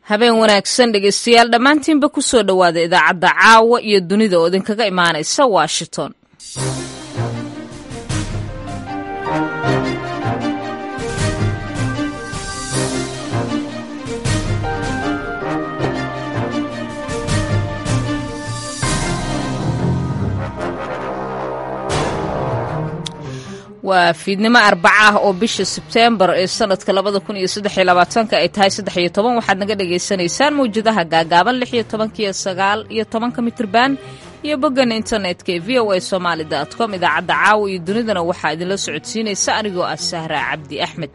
habeen wanaagsan dhegaystayaal dhammaantiinba ku soo dhowaada idaacadda caawa iyo dunida oo idinkaga imaanaysa washington waa fiidnimo arbaca ah oo bisha sebteembar ee sanadka labada kun iyo saddex iyo labaatanka ay tahay saddex iyo toban waxaad naga dhagaysanaysaan mawjadaha gaagaaban lix iyo tobanka iyo sagaal iyo tobanka mitrban iyo boggan internetka ee v o a somaali dot com idaacadda caawa iyo dunidana waxaa idinla socodsiinaysa anigoo ah sahra cabdi axmed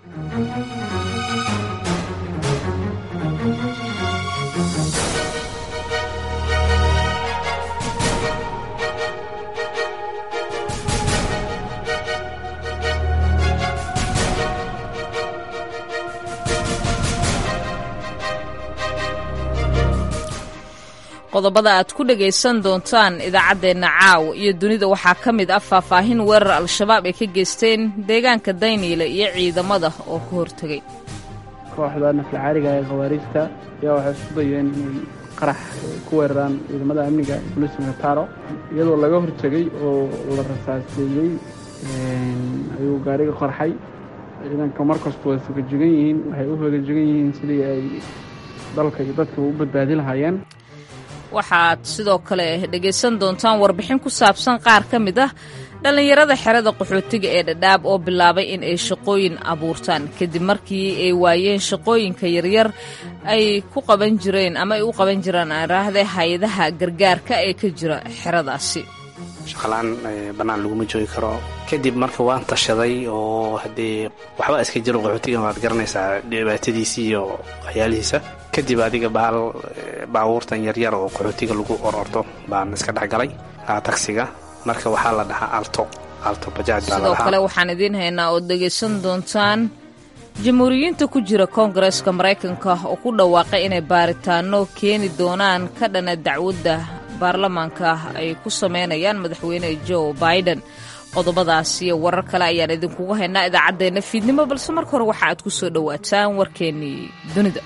qodobada aad ku dhagaysan doontaan idaacaddeenna caawa iyo dunida waxaa ka mid ah faahfaahin weerar al-shabaab ay ka geysteen deegaanka dayniile iyo ciidamada oo ka hortegay kooxda naflacaariga ee khawaariijta ayaa waxay isku dayeen inay qarax ku weeraraan ciidamada amniga booliiska mataro iyadoo laga hortegay oo la rasaaseeyey ayuu gaariga qarxay ciidanka markastu way fogajegan yihiin waxay u fogajegan yihiin sidii ay dalka iyo dadka u badbaadi lahaayeen waxaad sidoo kale dhegaysan doontaan warbixin ku saabsan qaar ka mid ah dhallinyarada xerada qaxootiga ee dhadhaab oo bilaabay in ay shaqooyin abuurtaan kadib markii ay waayeen shaqooyinka yaryar ay ku qaban jireen ama ay u qaban jireen aaraahde hay-adaha gargaarka ee ka jira xeradaasi shaqalaan bannaan laguma joogi karo kadib marka waan tashaday oo haddee waxba iska jiro qaxootigan waad garanaysaa dhibaatadiisii iyo waxyaalihiisa kadib adiga baal baabuurtan yaryar oo qaxootiga lagu ororto baan iska dhexgalay tagsiga marka waxaa la dhahaa alto alto bajaaj sidoo kale waxaan idiin haynaa ood dhegaysan doontaan jamhuuriyiinta ku jira koongareeska maraykanka oo ku dhawaaqay inay baaritaano keeni doonaan ka dhana dacwadda baarlamaanka ay ku sameynayaan madaxweyne joe biden qodobadaas iyo warar kale ayaan idinkugu haynaa idaacaddeenna fiidnimo balse marka hore waxa aad ku soo dhowaataan warkeennii dunida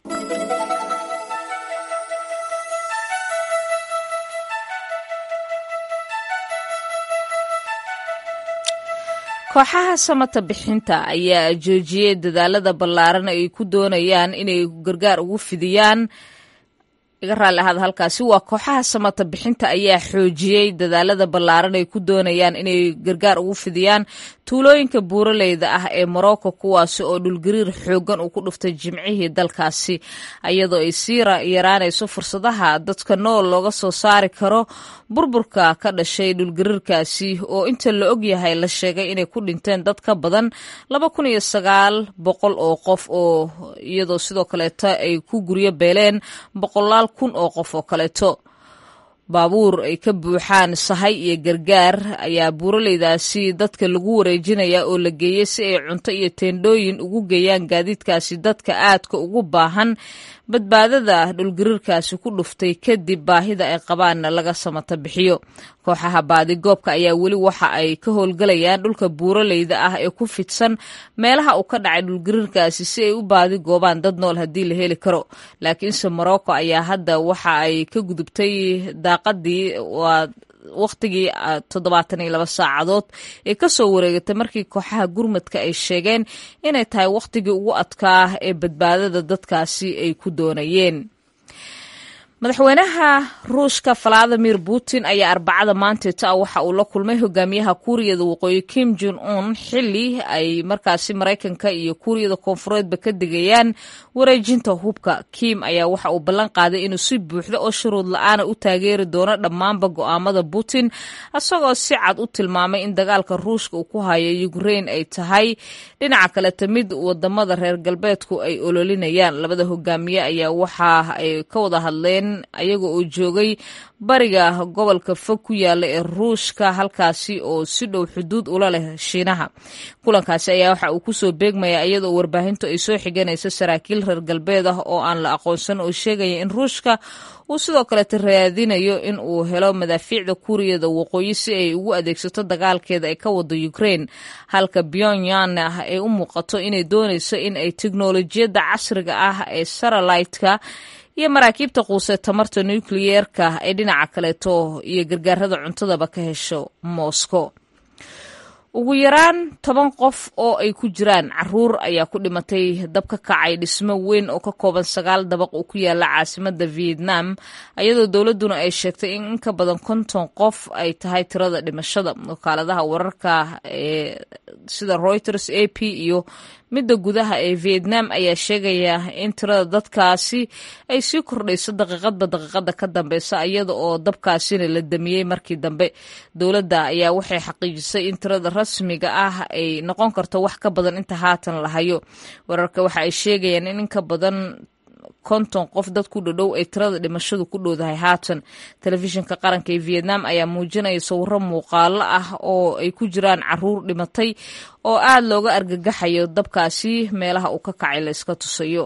kooxaha samata bixinta ayaa joojiyey dadaalada ballaaran ay ku doonayaan inay gargaar ugu fidiyaan iga raalli ahaada halkaasi waa kooxaha samata bixinta ayaa xoojiyey dadaalada ballaaran ay ku doonayaan inay gargaar ugu fidiyaan tuulooyinka buuraleyda ah ee morocco kuwaasi oo dhulgariir xooggan uu ku dhuftay jimcihii dalkaasi iyadoo ay sii yaraanayso fursadaha dadka nool looga soo saari karo burburka ka dhashay dhulgariirkaasi oo inta la og yahay la sheegay inay ku dhinteen dad ka badan laba kun iyo sagaal boqol oo qof oo iyadoo sidoo kaleeto ay ku guryo beeleen boqolaal kun oo qof oo kaleeto baabuur ay ka buuxaan sahay iyo gargaar ayaa buuraleydaasi dadka lagu wareejinayaa oo la geeyey si ay cunto iyo teendhooyin ugu geeyaan gaadiidkaasi dadka aadka ugu baahan badbaadada dhulgariirkaasi ku dhuftay kadib baahida ay qabaanna laga samata bixiyo kooxaha baadigoobka ayaa weli waxa ay ka howlgalayaan dhulka buuraleyda ah ee ku fidsan meelaha uu ka dhacay dhulgariirkaasi si ay u baadigoobaan dad nool haddii la heli karo laakiinse morocco ayaa hadda waxa ay ka gudubtay daaqadii waa wakhtigii toddobaatan iyo laba saacadood ee ka soo wareegatay markii kooxaha gurmadka ay sheegeen inay tahay wakhtigii ugu adkaa ee badbaadada dadkaasi ay ku doonayeen madaxweynaha ruushka valadimir putin ayaa arbacada maanteeta waxa uu la kulmay hogaamiyaha kuuriyada waqooyi kim jon un xili ay markaasi maraykanka iyo kuuriyada koonfureedba ka digayaan wareejinta hubka kim ayaa waxa uu ballan qaaday inuu si buuxda oo shuruud la-aana u taageeri doono dhammaanba go'aamada putin isagoo si cad u tilmaamay in dagaalka ruushka uu ku hayo ukrein ay tahay dhinaca kaleta mid wadamada reer galbeedku ay ololinayaan labada hogaamiye ayaa waxa ay ka wada hadleen ayaga oo joogay bariga gobolka fog ku yaala ee ruushka halkaasi oo si dhow xuduud ula leh shiinaha kulankaasi ayaa waxa uu kusoo beegmaya iyadoo warbaahintu ay soo xiganayso saraakiil reer galbeed ah oo aan la aqoonsan oo sheegaya in ruushka uu sidoo kaleta raadinayo in uu helo madaafiicda kuuriyada waqooyi si ay ugu adeegsato dagaalkeeda ay ka wado ukraine halka pyongyang ah ay u muuqato inay doonayso in ay teknolojiyadda casriga ah ee saralitka iyo maraakiibta quusee tamarta nukliyeerka ay dhinaca kaleeto iyo gargaarada cuntadaba ka hesho moscow ugu yaraan toban qof oo ay ku jiraan caruur ayaa ku dhimatay dab ka kacay dhismo weyn oo ka kooban sagaal dabaq oo ku yaala caasimada vietnam iyadoo dowladuna ay sheegtay in in ka badan konton qof ay tahay tirada dhimashada wakaaladaha wararka ee sida reuters a p iyo midda gudaha ee vietnam ayaa sheegaya in tirada dadkaasi ay sii kordhayso daqiiqadba daqiiqada ka dambeysa iyada oo dabkaasina la damiyey markii dambe dowladda ayaa waxay xaqiijisay in tirada rasmiga ah ay noqon karto wax ka badan inta haatan la hayo wararka waxa ay sheegayaan in in ka badan konton qof dad ku dhadhow ay tirada dhimashadu ku dhowdahay haatan telefishinka qaranka ee vietnam ayaa muujinaya sawiro muuqaalo ah oo ay ku jiraan caruur dhimatay oo aad looga argagaxayo dabkaasi meelaha uu ka kacay la iska tusayo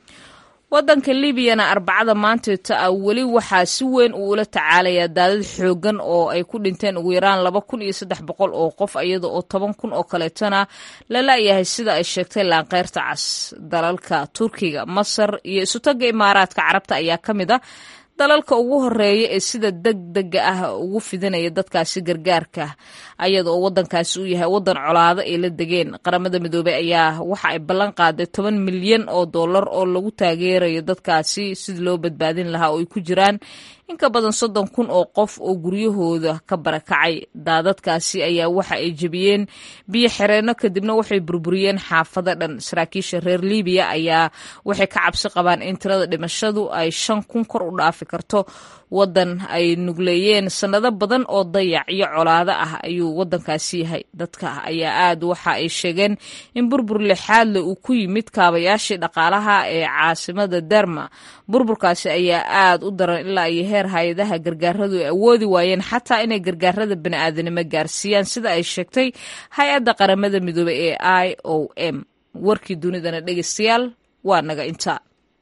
wadanka libyana arbacada maanteeta ah weli waxaa si weyn uu ula tacaalayaa daadad xoogan oo ay ku dhinteen ugu yaraan laba kun iyo saddex boqol oo qof iyada oo toban kun oo kaleetona la la'yahay sida ay sheegtay laanqeyrta cas dalalka turkiga masar iyo isutaga imaaraadka carabta ayaa ka mid a dalalka ugu horeeya ee sida deg dega ah ugu fidinaya dadkaasi gargaarka ayada oo wadankaasi uu yahay wadan colaado ay la degeen qaramada midoobey ayaa waxa ay ballan qaaday toban milyan oo dollar oo lagu taageerayo dadkaasi sidii loo badbaadin lahaa oo ay ku jiraan in ka badan soddon kun oo qof oo guryahooda ka barakacay daadadkaasi ayaa waxa ay jebiyeen biyo xireenno kadibna waxay burburiyeen xaafado dhan saraakiisha reer libiya ayaa waxay ka cabsi qabaan in tirada dhimashadu ay shan kun kor u dhaafi karto wadan ay nugleeyeen sannado badan oo dayac iyo colaado ah ayuu wadankaasi yahay dadka ayaa aad waxa ay sheegeen in burbur lixaadle uu ku yimid kaabayaashii dhaqaalaha ee caasimada derma burburkaasi ayaa aad u daran ilaa iyo heer hay-adaha gargaaradu ay awoodi waayeen xataa inay gargaarada bani'aadanimo gaarsiiyaan sida ay sheegtay hay-adda qaramada midoobey ee i o m warkii dunidana dhegeystayaal waa naga intaa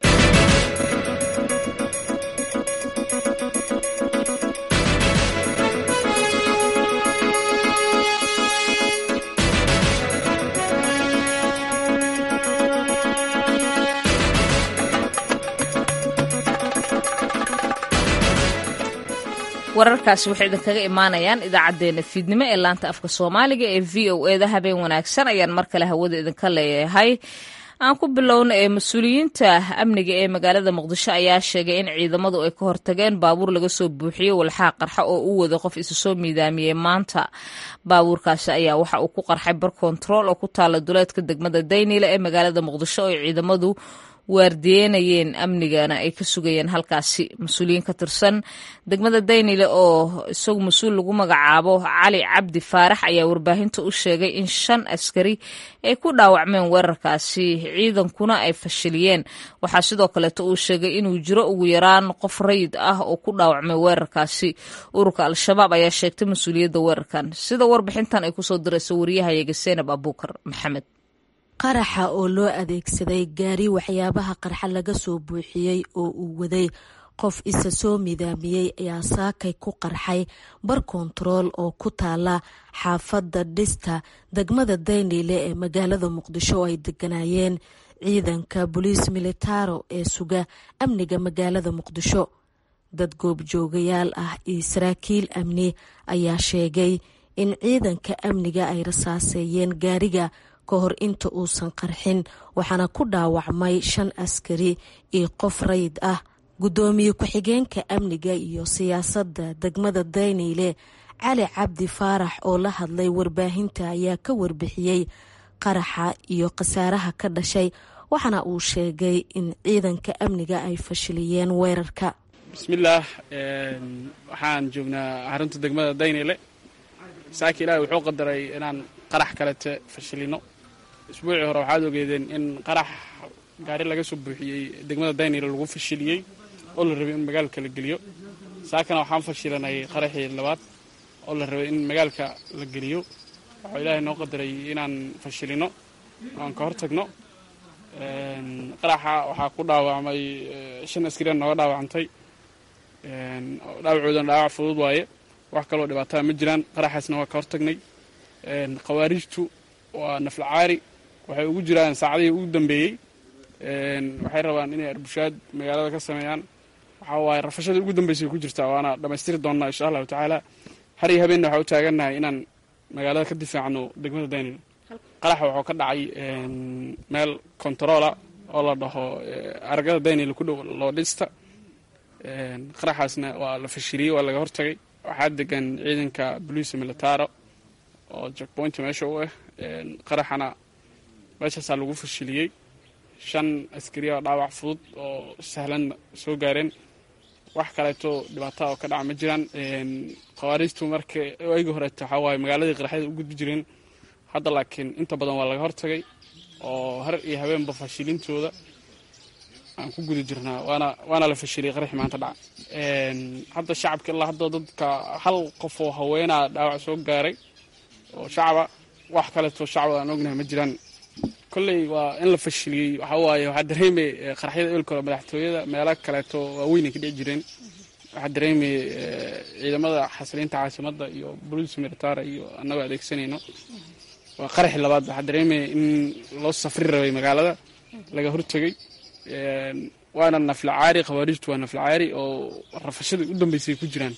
wararkaasi waxay idinkaga imaanayaan idaacaddeenna fiidnimo ee laanta afka soomaaliga ee v o eda habeen wanaagsan ayaan mar kale hawada idinka leeyahay aan ku bilowna ee mas-uuliyiinta amniga ee magaalada muqdisho ayaa sheegay in ciidamadu ay ka hortageen baabuur laga soo buuxiyey walxaa qarxa oo u wada qof isu soo miidaamiyey maanta baabuurkaasi ayaa waxa uu ku qarxay bar kontarool oo ku taala duleedka degmada daynile ee magaalada muqdisho oo ciidamadu waardiyeynayeen amnigana ay ka sugayeen halkaasi mas-uuliyiin ka tirsan degmada daynile oo isagu mas-uul lagu magacaabo cali cabdi faarax ayaa warbaahinta u sheegay in shan askari ay ku dhaawacmeen weerarkaasi ciidankuna ay fashiliyeen waxaa sidoo kaleeto uu sheegay inuu jiro ugu yaraan qof rayid ah oo ku dhaawacmay weerarkaasi ururka al-shabaab ayaa sheegtay mas-uuliyadda weerarkan sida warbixintan ay kusoo dirayso wariyahayaga seenab abuukar maxamed qaraxa oo loo adeegsaday gaari waxyaabaha qarxa laga soo buuxiyey oo uu waday qof isa soo midaamiyey ayaa saakay ku qarxay bar kontarool oo ku taala xaafadda dhista degmada daynile ee magaalada muqdisho oo ay deganaayeen ciidanka boliis militaro ee suga amniga magaalada muqdisho dad goobjoogayaal ah iyo saraakiil amni ayaa sheegay in ciidanka amniga ay rasaaseeyeen gaariga ka hor inta uusan qarxin waxaana ku dhaawacmay shan askari iyo qof rayid ah guddoomiye ku-xigeenka amniga iyo siyaasadda degmada dayneyle cali cabdi faarax oo la hadlay warbaahinta ayaa ka warbixiyey qaraxa iyo khasaaraha ka dhashay waxaana uu sheegay in ciidanka amniga ay fashiliyeen weerarka bismillaah waxaan joognaa xarunta degmada daynile saaki ilaahi wuxuu qadaray inaan qarax kalete fashilino isbuucii hore waxaad ogeedeen in qarax gaari laga soo buuxiyey degmada daynile lagu fashiliyey oo la rabay in magaalka la geliyo saakana waxaan fashilanay qaraxii labaad oo la rabay in magaalka la geliyo waxuu ilaahay noo qadaray inaan fashilino aan ka hortagno qaraxa waxaa ku dhaawacmay shan askarian nooga dhaawacantay dhaawacoodana dhaawac fudud waaye wax kaloo dhibaataa ma jiraan qaraxaasna waa ka hortagnay khawaarijtu waa naflacaari waxay ugu jiraan saacadihii ugu dambeeyey waxay rabaan inay arbushaad magaalada ka sameeyaan waxaa waaye rafashadii ugu dambeysay ku jirtaa waana dhammaystiri doonnaa insha allahu tacaala har iyo habeenna waxaa u taagannahay inaan magaalada ka difaacno degmada daynil qaraxa wuxuu ka dhacay meel kontaroola oo la dhaho aragada daynil ku dhow loo dhista qaraxaasna waa la fashiliyey waa laga hortagay waxaa degan ciidanka boliisa militaro oo jackpoint meesha u ah qaraxana meeshaasaa lagu fashiliyey shan askariya oo dhaawac fudud oo sahlan soo gaareen wax kaleeto dhibaata oo ka dhaca ma jiraan khawaarijtu marka ayga horeeto waxaa waaye magaaladii qaraxyada u gudbi jireen hadda laakiin inta badan waa laga hortagay oo har iyo habeenba fashilintooda aan ku guda jirnaa waana waana la fashiliyey qaraxi maanta dhaca hadda shacabka ilaa hadda dadka hal qof oo haweenaa dhaawac soo gaaray oo shacaba wax kaleeto shacaba aan ognahay ma jiraan kolley waa in la fashiliyey waxaa waaye waxaa dareemay qaraxyada eelkooda madaxtooyada meelo kaleeto waaweyn ay ka dhici jireen waxaa dareemay ciidamada xasiliinta caasimadda iyo boliis militara iyo annagoo adeegsanayno waa qaraxi labaad waxaa dareemaya in loo safri rabay magaalada laga hortegay waana naflacaari khawaarijtu waa naflacaari oo rafashadii u dambeysay ku jiraan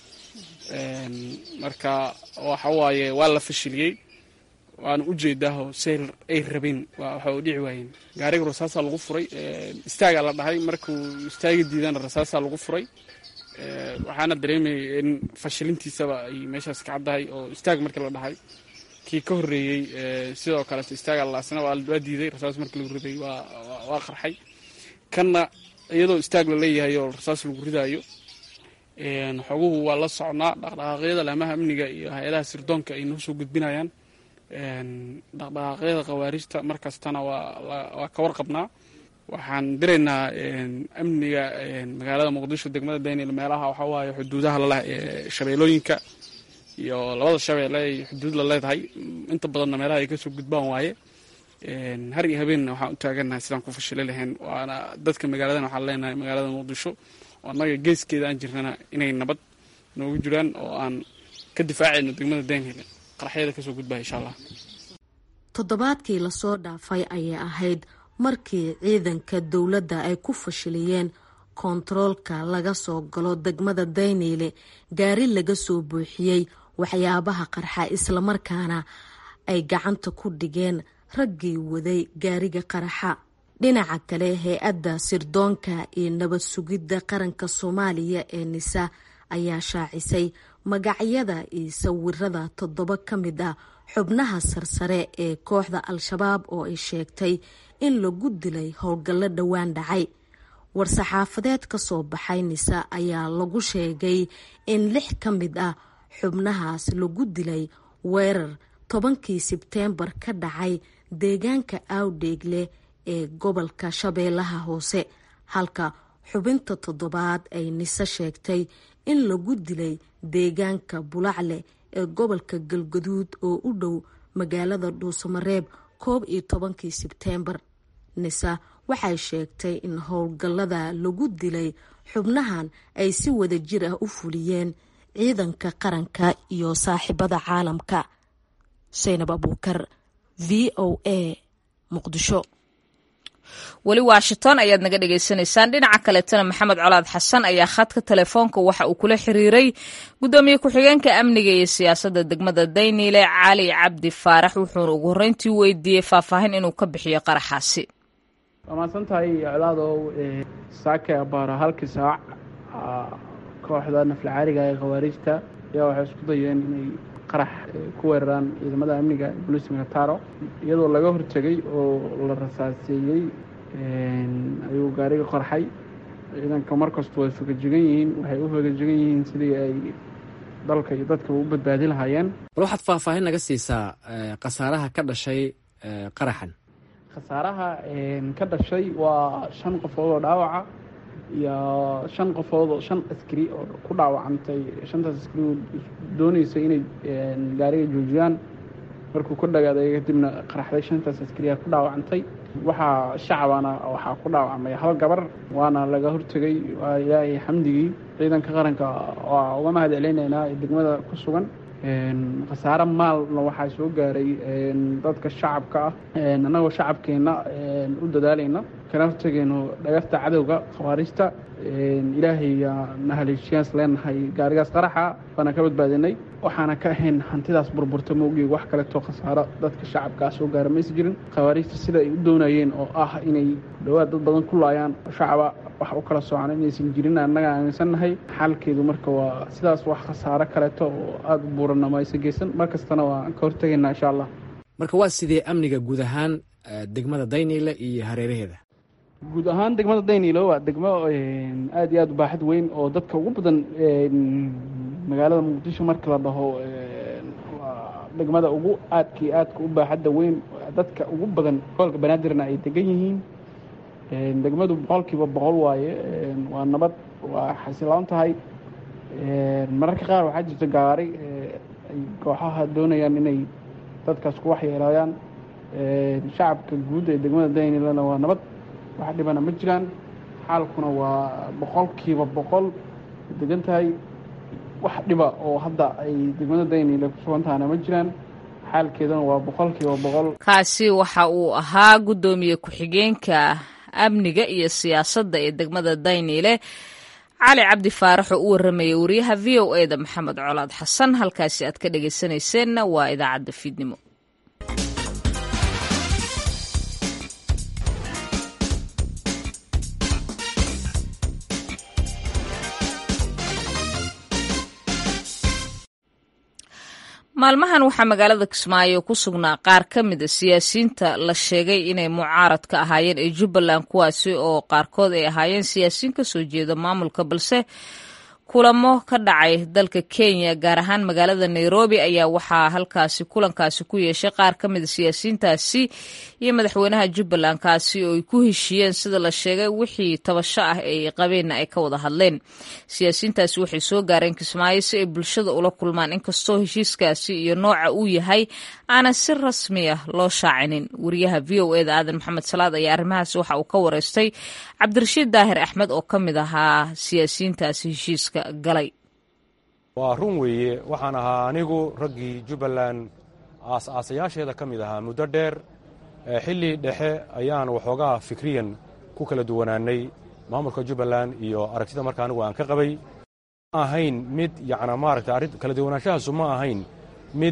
marka waxa waaye waa la fashiliyey waana ujeedaaho say ay rabeen waxa u dhici waayeen gaariga rasaasaa lagu furay istaagaa la dhahay markuu istaagi diidana rasaasaa lagu furay waxaana dareemayay in fashilintiisaba ay meeshaas ka caddahay oo istaag markii la dhahay kii ka horreeyey sidoo kaleeto istaaga laasna waa diiday rasaas markii lagu riday waa qarxay kanna iyadoo istaag la leeyahay oo rasaas lagu ridaayo xoguhu waa la socnaa dhaqdhaqaaqyada laamaha amniga iyo hay-adaha sirdoonka ay noo soo gudbinayaan dhaqdhaqaaqyada khawaarijta mar kastana waa ka warqabnaa waxaan diraynaa amniga magaalada muqdisho degmada daynil meelaha waxaa waaye xuduudaha laleh ee shabeelooyinka iyo labada shabeelle ay xuduud la leedahay inta badanna meelaha ay kasoo gudbaan waaye har iyo habeenna waxaan u taagannahay sidaan ku fashili lahayn waana dadka magaaladan waxaan leenahay magaalada muqdisho oo annaga geeskeeda aan jirnana inay nabad noogu jiraan oo aan ka difaacayno degmada daynil qaraxyada kasoo gudbaya insha allah toddobaadkii lasoo dhaafay ayay ahayd markii ciidanka dowladda ay ku fashiliyeen koontaroolka laga soo galo degmada dayniile gaari laga soo buuxiyey waxyaabaha qarxa islamarkaana ay gacanta ku dhigeen raggii waday gaariga qaraxa dhinaca kale hay-adda sirdoonka iyo nabad sugidda qaranka soomaaliya ee nisa ayaa shaacisay magacyada iyo sawirada toddoba ka mid ah xubnaha sarsare ee kooxda al-shabaab oo ay sheegtay in lagu dilay howlgallo dhowaan dhacay war-saxaafadeed ka soo baxay nisa ayaa lagu sheegay in lix ka mid ah xubnahaas lagu dilay weerar tobankii sebteembar ka dhacay deegaanka awdheegle ee gobolka shabeellaha hoose halka xubinta toddobaad ay nise sheegtay in lagu dilay deegaanka bulacle ee gobolka galgaduud oo u dhow magaalada dhuusamareeb koob iyo tobankii sebteembar nisa waxay sheegtay in howlgallada lagu dilay xubnahan ay si wada jir ah u fuliyeen ciidanka qaranka iyo saaxiibada caalamka saynab abuukar v o a muqdisho weli washington ayaad naga dhagaysanaysaan dhinaca kaleetana maxamed colaad xasan ayaa khadka telefoonka waxa uu kula xiriiray gudoomiye ku-xigeenka amniga iyo siyaasadda degmada dayniile cali cabdi faarax wuxuuna ugu horreyntii weydiiyey faahfaahin inuu ka bixiyo qaraxaasi waa mahadsan tahay colaadow saake abaara halkii saac kooxda naflacaariga ee khawaarijta ayaa waxay isku dayeen inay qarax ku weeraraan ciidamada amniga bolis militaro iyadoo laga hortegay oo la rasaaseeyey ayuu gaariga qarxay ciidanka markastu way fogajegan yihiin waxay u fogajegan yihiin sidii ay dalka iyo dadkaba u badbaadi lahaayeen bal waxaad faahfaahin naga siisaa khasaaraha ka dhashay qaraxan khasaaraha ka dhashay waa shan qofood oo dhaawaca iyo shan qofood oo shan askari oo ku dhaawacantay shantaas askari oo dooneysay inay gaariga joojiyaan markuu ku dhagaaday kadibna qaraxday shantaas askariya ku dhaawacantay waxaa shacabana waxaa ku dhaawacmay hal gabar waana laga hortegay waa ilaahay xamdigii ciidanka qaranka waa uga mahad celinaynaa ee degmada ku sugan khasaare maalna waxaa soo gaaray dadka shacabka ah annagoo shacabkeenna u dadaalayna kana hortegayno dhagafta cadowga khawaariijta ilaahay na haleeshiyaans leenahay gaarigaas qaraxa baana ka badbaadinay waxaana ka ahayn hantidaas burburta moogii wax kaleetoo khasaaro dadka shacabkaa soo gaara maysa jirin khawaariijta sida ay u doonayeen oo ah inay dhawaad dad badan ku laayaan shacaba wax u kala soocan inaysan jirin annaga aaminsannahay xaalkeedu marka waa sidaas wax khasaaro kaleeto oo aada u buuranna ma aysan geysan mar kastana waan ka hortegaynaa insha allah marka waa sidee amniga guud ahaan degmada dayniile iyo hareeraheeda guud ahaan degmada dayniilo waa degmo aada iyo aada u baaxad weyn oo dadka ugu badan magaalada muqdisho marka la dhaho waa degmada ugu aadkii aadka u baaxadda weyn dadka ugu badan gobolka banaadirna ay degan yihiin degmadu boqolkiiba boqol waaye waa nabad waa xasiloon tahay mararka qaar waxaa jirta gaari ay kooxaha doonayaan inay dadkaas ku waxyeelaayaan shacabka guud ee degmada daynilana waa nabad wax dhibana ma jiraan xaalkuna waa boqolkiiba boqol degan tahay wax dhiba oo hadda ay degmada daynile ku sugan tahana ma jiraan xaalkeeduna waa boqolkiiba boqol kaasi waxa uu ahaa guddoomiye ku-xigeenka amniga iyo siyaasadda ee degmada dayniile cali cabdi faarax oo u warramayay wariyaha v o e da maxamed colaad xasan halkaasi aad ka dhegaysanayseena waa idaacadda fiidnimo maalmahan waxaa magaalada kismaayo ku sugnaa qaar ka mid a siyaasiyiinta la sheegay inay mucaarad ka ahaayeen ee jubbaland kuwaasi oo qaarkood ay ahaayeen siyaasiyiin ka soo jeeda maamulka balse kulamo ka dhacay dalka kenya gaar ahaan magaalada nairobi ayaa waxaa halkaasi kulankaasi ku yeeshay qaar ka mid a siyaasiyiintaasi iyo madaxweynaha jubbaland kaasi oo ay ku heshiiyeen sida la sheegay wixii tabasho ah ay qabeenna ay ka wada hadleen siyaasiyiintaasi waxay soo gaareen kismaayo si ay bulshada ula kulmaan inkastoo heshiiskaasi iyo nooca uu yahay aanan si rasmi ah loo shaacinin wariyaha v o eda aadan maxamed salaad ayaa arrimahaasi waxa uu ka wareystay cabdirashiid daahir axmed oo ka mid ahaa siyaasiyiintaasi heshiiska galay waa run weeye waxaan ahaa anigu raggii jubbaland aas-aasayaasheeda ka mid ahaa muddo dheer xilli dhexe ayaan waxoogaa fikriyan ku kala duwanaanay maamulka jubbaland iyo aragtida marka anigu aan ka qabay ma ahayn mid yacnaa maaragta arrin kala duwanaanshahaasu ma ahayn mid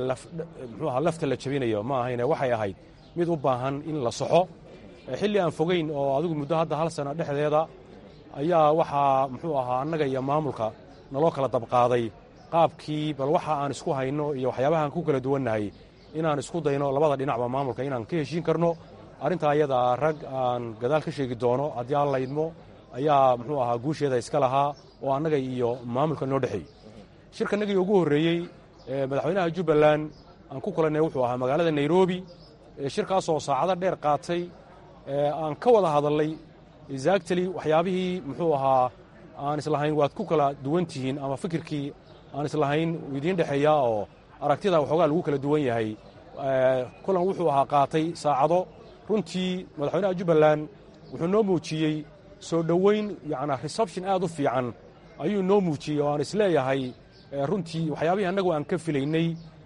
muxuu ahaa lafta la jabinayo ma ahayne waxay ahayd mid u baahan in la soxo xilli aan fogayn oo adigu muddo hadda hal sana dhexdeeda ayaa waxaa muxuu ahaa annaga iyo maamulka naloo kala dabqaaday qaabkii bal waxa aan isku hayno iyo waxyaabahaan ku kala duwannahay inaan isku dayno labada dhinacba maamulka inaan ka heshiin karno arrintaa ayadaa rag aan gadaal ka sheegi doono haddii aan laydmo ayaa muxuu ahaa guusheeda iska lahaa oo annaga iyo maamulka noo dhexeeyey shirkanagii ugu horreeyey madaxweynaha jubbaland aan ku kulannay wuxuu ahaa magaalada nairobi shirkaasoo saacado dheer qaatay aan ka wada hadalnay exactly waxyaabihii muxuu ahaa aan islahayn waad ku kala duwan tihiin ama fikirkii aan islahayn idiin dhexeeyaa oo aragtida waxoogaa lagu kala duwan yahay kulan wuxuu ahaa qaatay saacado runtii madaxweynaha jubbaland wuxuu noo muujiyey soo dhoweyn yacnaa reception aad u fiican ayuu noo muujiyey oo aan isleeyahay runtii waxyaabihii annagu aan ka filaynay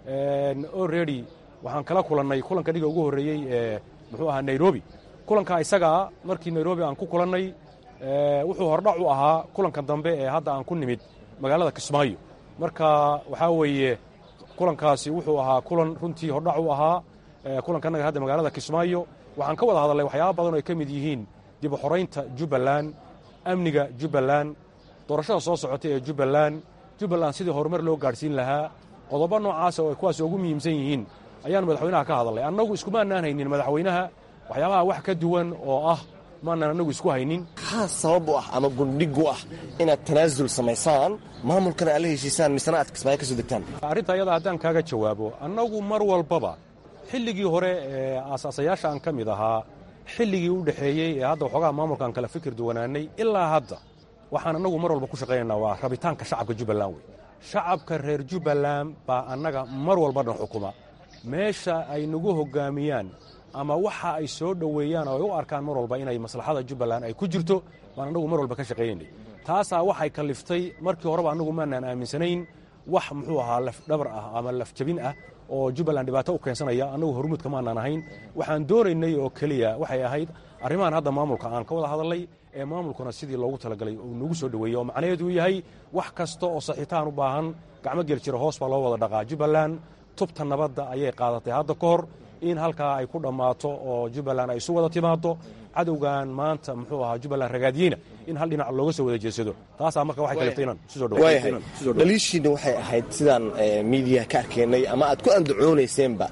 already waxaan kala kulannay kulanka dhiga ugu horreeyey ee muxuu ahaa nairobi kulanka isagaa markii nairobi aan ku kulannay wuxuu hordhac u ahaa kulanka dambe ee hadda aan ku nimid magaalada kismaayo marka waxaa weeye kulankaasi wuxuu ahaa kulan runtii hordhac u ahaa kulanka annaga hadda magaalada kismaayo waxaan ka wada hadalnay waxyaaba badan oo ay ka mid yihiin dib u xoraynta jubbaland amniga jubbaland doorashada soo socotay ee jubbaland jubbaland sidii horumar loo gaadhsiin lahaa qodobo noocaasa oo ay kuwaas ugu muhiimsan yihiin ayaanu madaxweynaha ka hadalnay annagu iskumaanaan haynin madaxweynaha waxyaabaha wax ka duwan oo ah maanaan annagu isku haynin maxaa sabab u ah ama gundhig u ah inaad tanaasul samaysaan maamulkana aad la heshiisaan misena aad kismaayo ka soo degtaan arrinta ayada haddaan kaaga jawaabo annagu mar walbaba xilligii hore ee aasaasayaasha aan ka mid ahaa xilligii u dhexeeyey ee hadda waxoogaa maamulkaan kala fikir duwanaanay ilaa hadda waxaan annagu mar walba ku shaqaynaynaa waa rabitaanka shacabka jubbaland wey shacabka reer jubbaland baa annaga mar walba dhan xukuma meesha ay nagu hogaamiyaan ama waxa ay soo dhoweeyaan oo ay u arkaan mar walba inay maslaxada jubbaland ay ku jirto baan annagu mar walba ka shaqaynaynay taasaa waxay kalliftay markii horeba annagu maanaan aaminsanayn wax muxuu ahaa lafdhabar ah ama lafjabin ah oo jubbaland dhibaato u keensanaya annagu hormuudka maanaan ahayn waxaan doonaynay oo keliya waxay ahayd arrimahan hadda maamulka aan ka wada hadalnay ee maamulkuna sidii loogu talagalay uu nagu soo dhoweeyey oo macnaheedu yahay wax kasta oo saxiitaan u baahan gacmo gel jira hoos baa loo wada dhaqaa jubbaland tubta nabadda ayay qaadatay hadda ka hor in halkaa ay ku dhammaato oo jubbaland ay isu wada timaado cadowgan maanta muxuu ahaa jubbaland ragaadiyeyna in hal dhinac looga soo wada jeedsado taasaa marka waxay kaliftay inaan isu soo waayahay dhaliishiina waxay ahayd sidaan miidiyaha ka arkaynay ama aad ku andacoonayseenba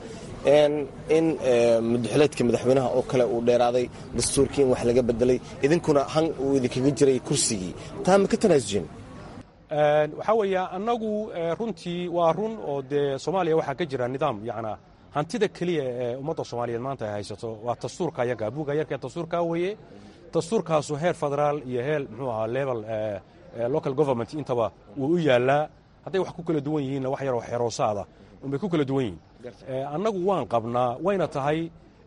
in mudaxileedka madaxweynaha oo kale uu dheeraaday dastuurkii in wax laga bedelay idinkuna han uu idinkaga jiray kursigii taa ma ka tanaasuseen waxaa weeya annagu runtii waa run oo dee soomaaliya waxaa ka jira nidaam yacnaa hantida keliya ee ummadda soomaaliyeed maanta ay haysato waa dastuurka yaga buugga yarka dastuurkaa weeye dastuurkaasu heer federaal iyo heer muxuu ahaa level local government intaba wuu u yaallaa hadday wax ku kala duwan yihiinna wax yaroo xeroosaada unbay ku kala duwan yihiin annagu waan qabnaa wayna tahay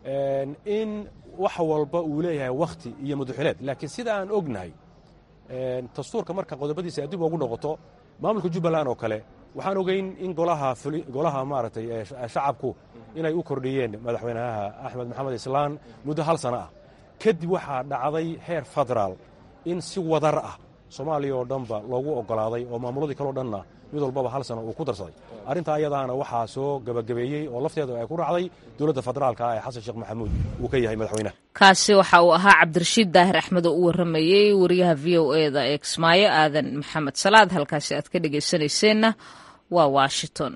in wax walba uu leeyahay wakhti iyo muduxileed laakiin sida aan ognahay dastuurka marka qodobadiisa adib ugu noqoto maamulka jubbaland oo kale waxaan ogeyn in golaha golaha maaragtay shacabku inay u kordhiyeen madaxweynaha axmed maxamed islaan muddo hal sano ah kadib waxaa dhacday heer federaal in si wadar ah soomaaliya oo dhanba loogu ogolaaday oo maamuladii kaleo dhanna mid walbaba hal sano uu ku darsaday arrintaa ayadaana waxaa soo gebagabeeyey oo lafteeda ay ku dhacday dowladda federaalka ah ee xasan sheekh maxamuud uu ka yahay madaxweynaha kaasi waxa uu ahaa cabdirashiid daahir axmed oo u warramayey wariyaha v o e da ee kismaayo aadan maxamed salaad halkaasi aad ka dhegaysanayseena waa washington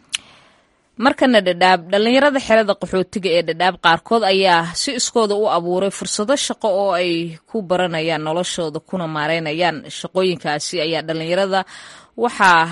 markana dhadhaab dhallinyarada xerada qaxootiga ee dhadhaab qaarkood ayaa si iskooda u abuuray fursado shaqo oo ay ku baranayaan noloshooda kuna maareynayaan shaqooyinkaasi ayaa dhallinyarada waxaa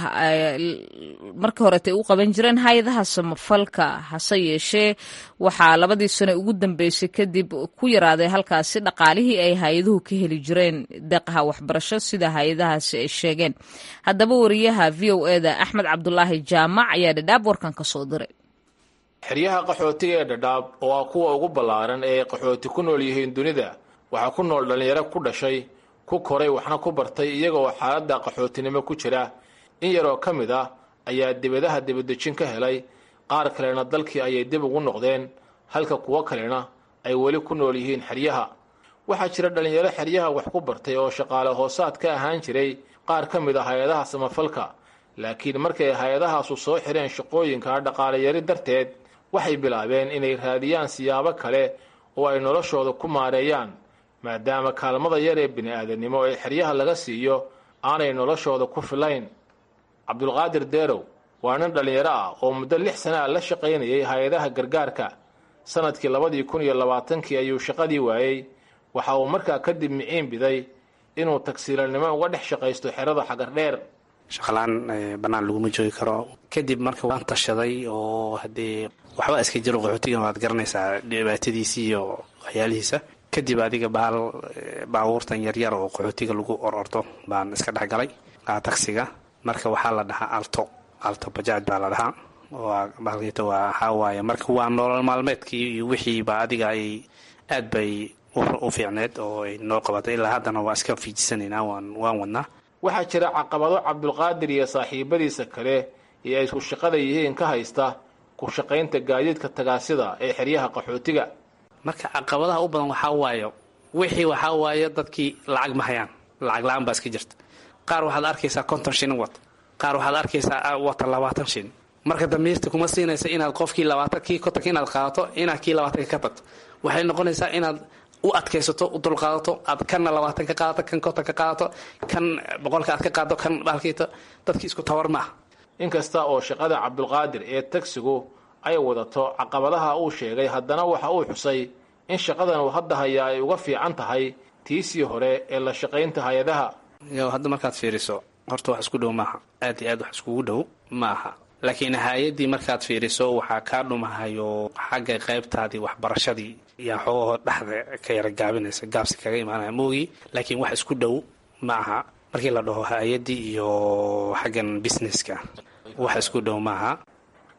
markii horetay u qaban jireen hay-adaha samafalka hase yeeshee waxaa labadii sano ugu dambeysay kadib ku yaraaday halkaasi dhaqaalihii ay hay-aduhu ka heli jireen deeqaha waxbarasho sida hay-adahaasi ay sheegeen haddaba wariyaha v o e da axmed cabdulaahi jaamac ayaa dhadhaab warkan ka soo diray xeryaha qaxootiga ee dhadhaab oo ah kuwa ugu ballaaran ee ay qaxooti ku nool yihiin dunida waxaa ku nool dhallinyaro ku dhashay ku koray waxna ku bartay iyagaoo xaaladda qaxootinimo ku jira in yaroo ka mid ah ayaa dibadaha dibadejin ka helay qaar kalena dalkii ayay dib ugu noqdeen halka kuwo kalena ay weli ku nool yihiin xeryaha waxaa jira dhallinyaro xeryaha wax ku bartay oo shaqaale hoosaad ka ahaan jiray qaar ka mid ah hay-adaha samafalka laakiin markay hay-adahaasu soo xireen shaqooyinka dhaqaalayari darteed waxay bilaabeen inay raadiyaan siyaabo kale oo ay noloshooda ku maareeyaan maadaama kaalmada yar ee bini-aadamnimo ee xeryaha laga siiyo aanay noloshooda ku filayn cabdulqaadir deerow waa nin dhallinyaro ah oo muddo lix sana a la shaqaynayay hay-adaha gargaarka sanadkii labadii kun iyo labaatankii ayuu shaqadii waayey waxa uu markaa kadib miciin biday inuu tagsiilanimo uga dhex shaqaysto xerada xagardheer shaqalaan bannaan laguma joogi karo kadib marka waan tashaday oo haddee waxba iska jiro qaxootigan waad garanaysaa dhibaatadiisii iyo waxyaalihiisa kadib adiga baal baabuurtan yaryar oo qaxootiga lagu ororto baan iska dhexgalay taksiga marka waxaa la dhahaa alto alto bajaaj baa la dhahaa baalkita waa waxaa waaye marka waa nolol maalmeedkii iyo wixiiba adiga ay aad bay u fiicneed oo ay noo qabatay ilaa haddana waa iska fiijisanaynaa waan waan wadnaa waxaa jira caqabado cabdulqaadir iyo saaxiibadiisa kale ee ay isku shaqada yihiin ka haysta ku shaqaynta gaadiidka tagaasida ee xeryaha qaxootiga marka caqabadaha u badan waxaa waaye wixii waxaa waaye dadkii lacag ma hayaan lacag la-aan baa iska jirta qaar waxaad arkaysaa konton shilin wata qaar waxaad arkaysaa wata labaatan shilin marka damiirta kuma siinaysa inaad qofkii labaatan kii kontonka inaad qaadato inaad kii labaatanka ka tagto waxay noqonaysaa inaad u adkaysato u dulqaadato aad kanna labaatan ka qaadato kan konton ka qaadato kan boqolka aad ka qaadato kan baalkiito dadkii isku tabar ma ah inkasta oo shaqada cabdulqaadir ee tagsigu ay wadato caqabadaha uu sheegay haddana waxa uu xusay in shaqadan uu hadda hayaa ay uga fiican tahay tiisii hore ee la shaqaynta hay-adaha yo hadda markaad fiiriso horta wax isku dhow maaha aad iyo aad wax iskugu dhow ma aha laakiin hay-addii markaad fiiriso waxaa kaa dhumahayo xagga qaybtaadii waxbarashadii yaa xoogahoo dhexda ka yara gaabinaysa gaabsi kaga imaanaya moogii laakiin wax isku dhow ma aha markii la dhaho hay-addii iyo xaggan businesska wax isku dhow maaha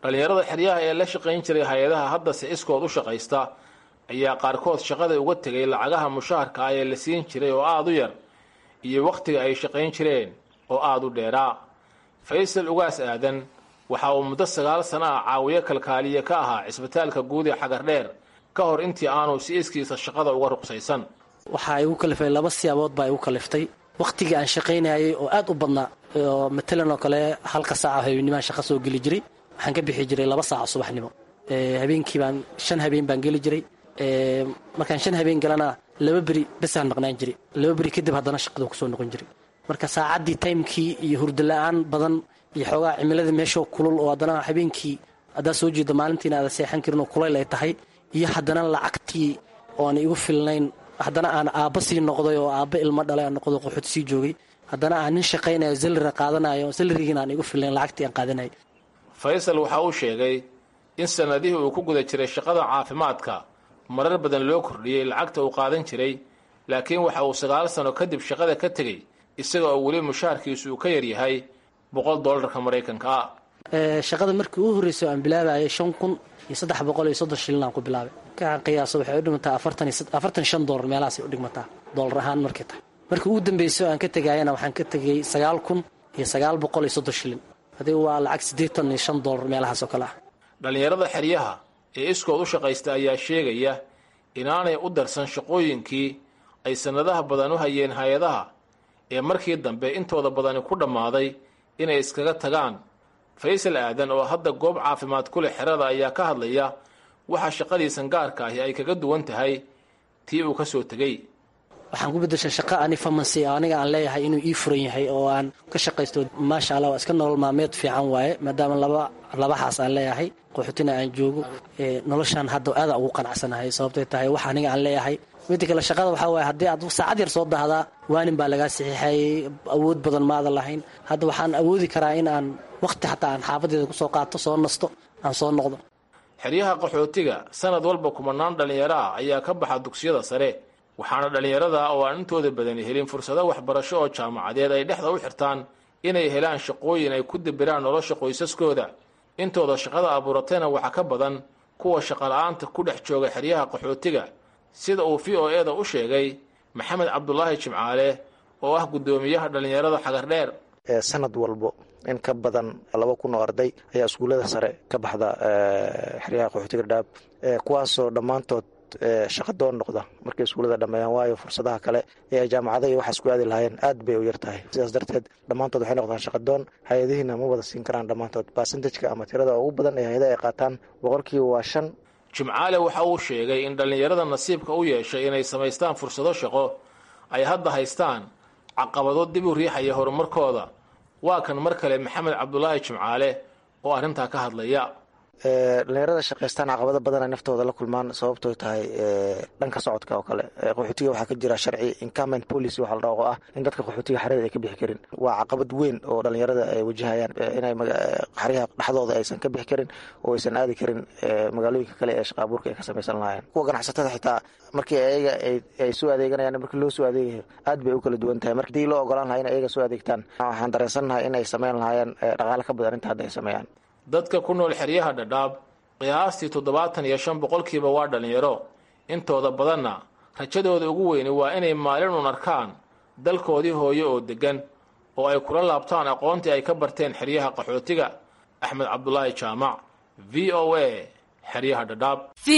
dhallinyarada xeryaha ee la shaqayn jiray hay-adaha haddase iskood u shaqaysta ayaa qaarkood shaqada uga tegay lacagaha mushaharka ah ee la siin jiray oo aada u yar iyo wakhtiga ay shaqayn jireen oo aada u dheeraa faysal ugaas aadan waxa uu muddo sagaal sano ah caawiyo kalkaaliye ka ahaa cisbitaalka guud ee xagardheer ka hor intii aanu si iskiisa shaqada uga ruqsaysan waxaa igu kalifay laba siyaabood baa igu kaliftay wakhtigii aan shaqaynayay oo aad u badnaa oo matalan oo kale halka saaca habeenimaan shaqa soo geli jiray waxaan ka bixi jiray laba saaca subaxnimo habeenkii baan shan habeen baan geli jiray markaan shan habeen galana laba beri besaan maqnaan jiray laba beri kadib haddana shaqada kusoo noqon jiray marka saacaddii taymkii iyo hurdala-aan badan iyo xoogaa cimilada meeshoo kulul oo haddana habeenkii haddaad soo jeedo maalintiina aada seexan karin oo kulayl ay tahay iyo haddana lacagtii ooan igu filnayn haddana aan aabba sii noqday oo aabba ilmo dhalay aan noqdo qoxood sii joogay haddana aan nin shaqaynayo salira qaadanayo salarigiina aan igu filnayn lacagtii aan qaadanayay faysal waxa uu sheegay in sannadihii uu ku guda jiray shaqada caafimaadka marar badan loo kordhiyey lacagta uu qaadan jiray laakiin waxa uu sagaal sano kadib shaqada ka tegey isaga oo weli mushaharkiisu uu ka yaryahay boqol dollarka maraykanka ah shaqada markii uu horreysay aan bilaabayay shan kun iyo saddex boqol iyo soddon shilin aan ku bilaabay kaan qiyaaso waxay u dhigmataa afartan shan dollar meelahaasay u dhigmataa dollar ahaan markay tahay markii ugu dambeysay oo aan ka tegayana waxaan ka tegay sagaal kun iyo sagaal boqol iyo soddon shilin adiga waa lacag siddeetan iyo shan dollar meelahaas oo kale ah dhallinyarada xeryaha ee iskood u shaqaysta ayaa sheegaya inaanay u darsan shaqooyinkii ay sannadaha badan u hayeen hay-adaha ee markii dambe intooda badani ku dhammaaday inay iskaga tagaan faysal aadan oo hadda goob caafimaad ku leh xerada ayaa ka hadlaya waxa shaqadiisan gaarka ahi ay kaga duwan tahay tii uu ka soo tegey waxaan ku beddeshay shaqo ani famancy aniga aan leeyahay inuu ii furan yahay oo aan ka shaqaysto maasha allah waa iska nolol maalmeed fiican waaye maadaama laba labahaas aan leeyahay qaxootina aan joogo noloshaan hadda aada ugu qanacsanahay sababtay tahay wax aniga aan leeyahay midda kale shaqada waxaa waaye haddii aad saacad yar soo dahdaa waanin baa lagaa saxiixayay awood badan maadan lahayn hadda waxaan awoodi karaa in aan wakhti xataa aan xaafadeeda kusoo qaato soo nasto aan soo noqdo xeryaha qaxootiga sanad walba kumanaan dhallinyaro ah ayaa ka baxa dugsiyada sare waxaana dhallinyarada oo aan intooda badani helin fursado waxbarasho oo jaamacadeed ay dhexda u xirtaan inay helaan shaqooyin ay ku dibiraan nolosha qoysaskooda intooda shaqada abuuratayna waxaa ka badan kuwa shaqala-aanta ku dhex jooga xeryaha qaxootiga sida uu v o e da u sheegay maxamed cabdulaahi jimcaale oo ah guddoomiyaha dhallinyarada xagardheer sanad walbo in ka badan laba kun oo arday ayaa iskuullada sare ka baxda xeryaha qaxootiga dhaab kuwaasoo dhammaantood shaqadoon noqda markay iskuullada dhammeeyaan waayo fursadaha kale ee ay jaamacada iyo waxaas ku aadi lahaayeen aad bay u yar tahay sidaas darteed dhammaantood waxay noqdaan shaqadoon hay-adihiina ma wada siin karaan dhammaantood basentajka ama tirada ugu badan ee hay-ada ay qaataan boqolkiiba waa shan jimcaale waxa uu sheegay in dhallinyarada nasiibka u yeeshay inay samaystaan fursado shaqo ay hadda haystaan caqabado dib u riixaya horumarkooda waa kan mar kale maxamed cabdulaahi jimcaale oo arrintaa ka hadlaya dhalinyarada shaqaystaan caqabado badan ay naftooda la kulmaan sababtoo tahay dhanka socodka oo kale qaxootiga waxaa ka jira sharci incument policy waxa la dhaho ah in dadka qaxootiga xerada ay ka bixi karin waa caqabad weyn oo dhalinyarada ay wajahayaan inay xeryaha dhexdooda aysan ka bixi karin oo aysan aadi karin magaalooyinka kale ee shaqaabuurka ay ka samaysan lahaayeen kuwa ganacsatada xitaa markii ayaga ay soo adeeganayaan markii loo soo adeegayo aad bay u kala duwan tahay marka hadii loo ogolaan lahaa in ayaga soo adeegtaan waxaan dareensannahay in ay sameyn lahaayeen dhaqaale ka badan inta hadda ay sameeyaan dadka ku nool xeryaha dhadhaab qiyaastii toddobaatan iyo shan boqolkiiba waa dhallinyaro intooda badanna rajadooda ugu weyni waa inay maalin un arkaan dalkoodii hooyo oo deggan oo ay kula laabtaan aqoontii ay ka barteen xeryaha qaxootiga axmed cabdulaahi jaamac v o a xeryaha dhadhaab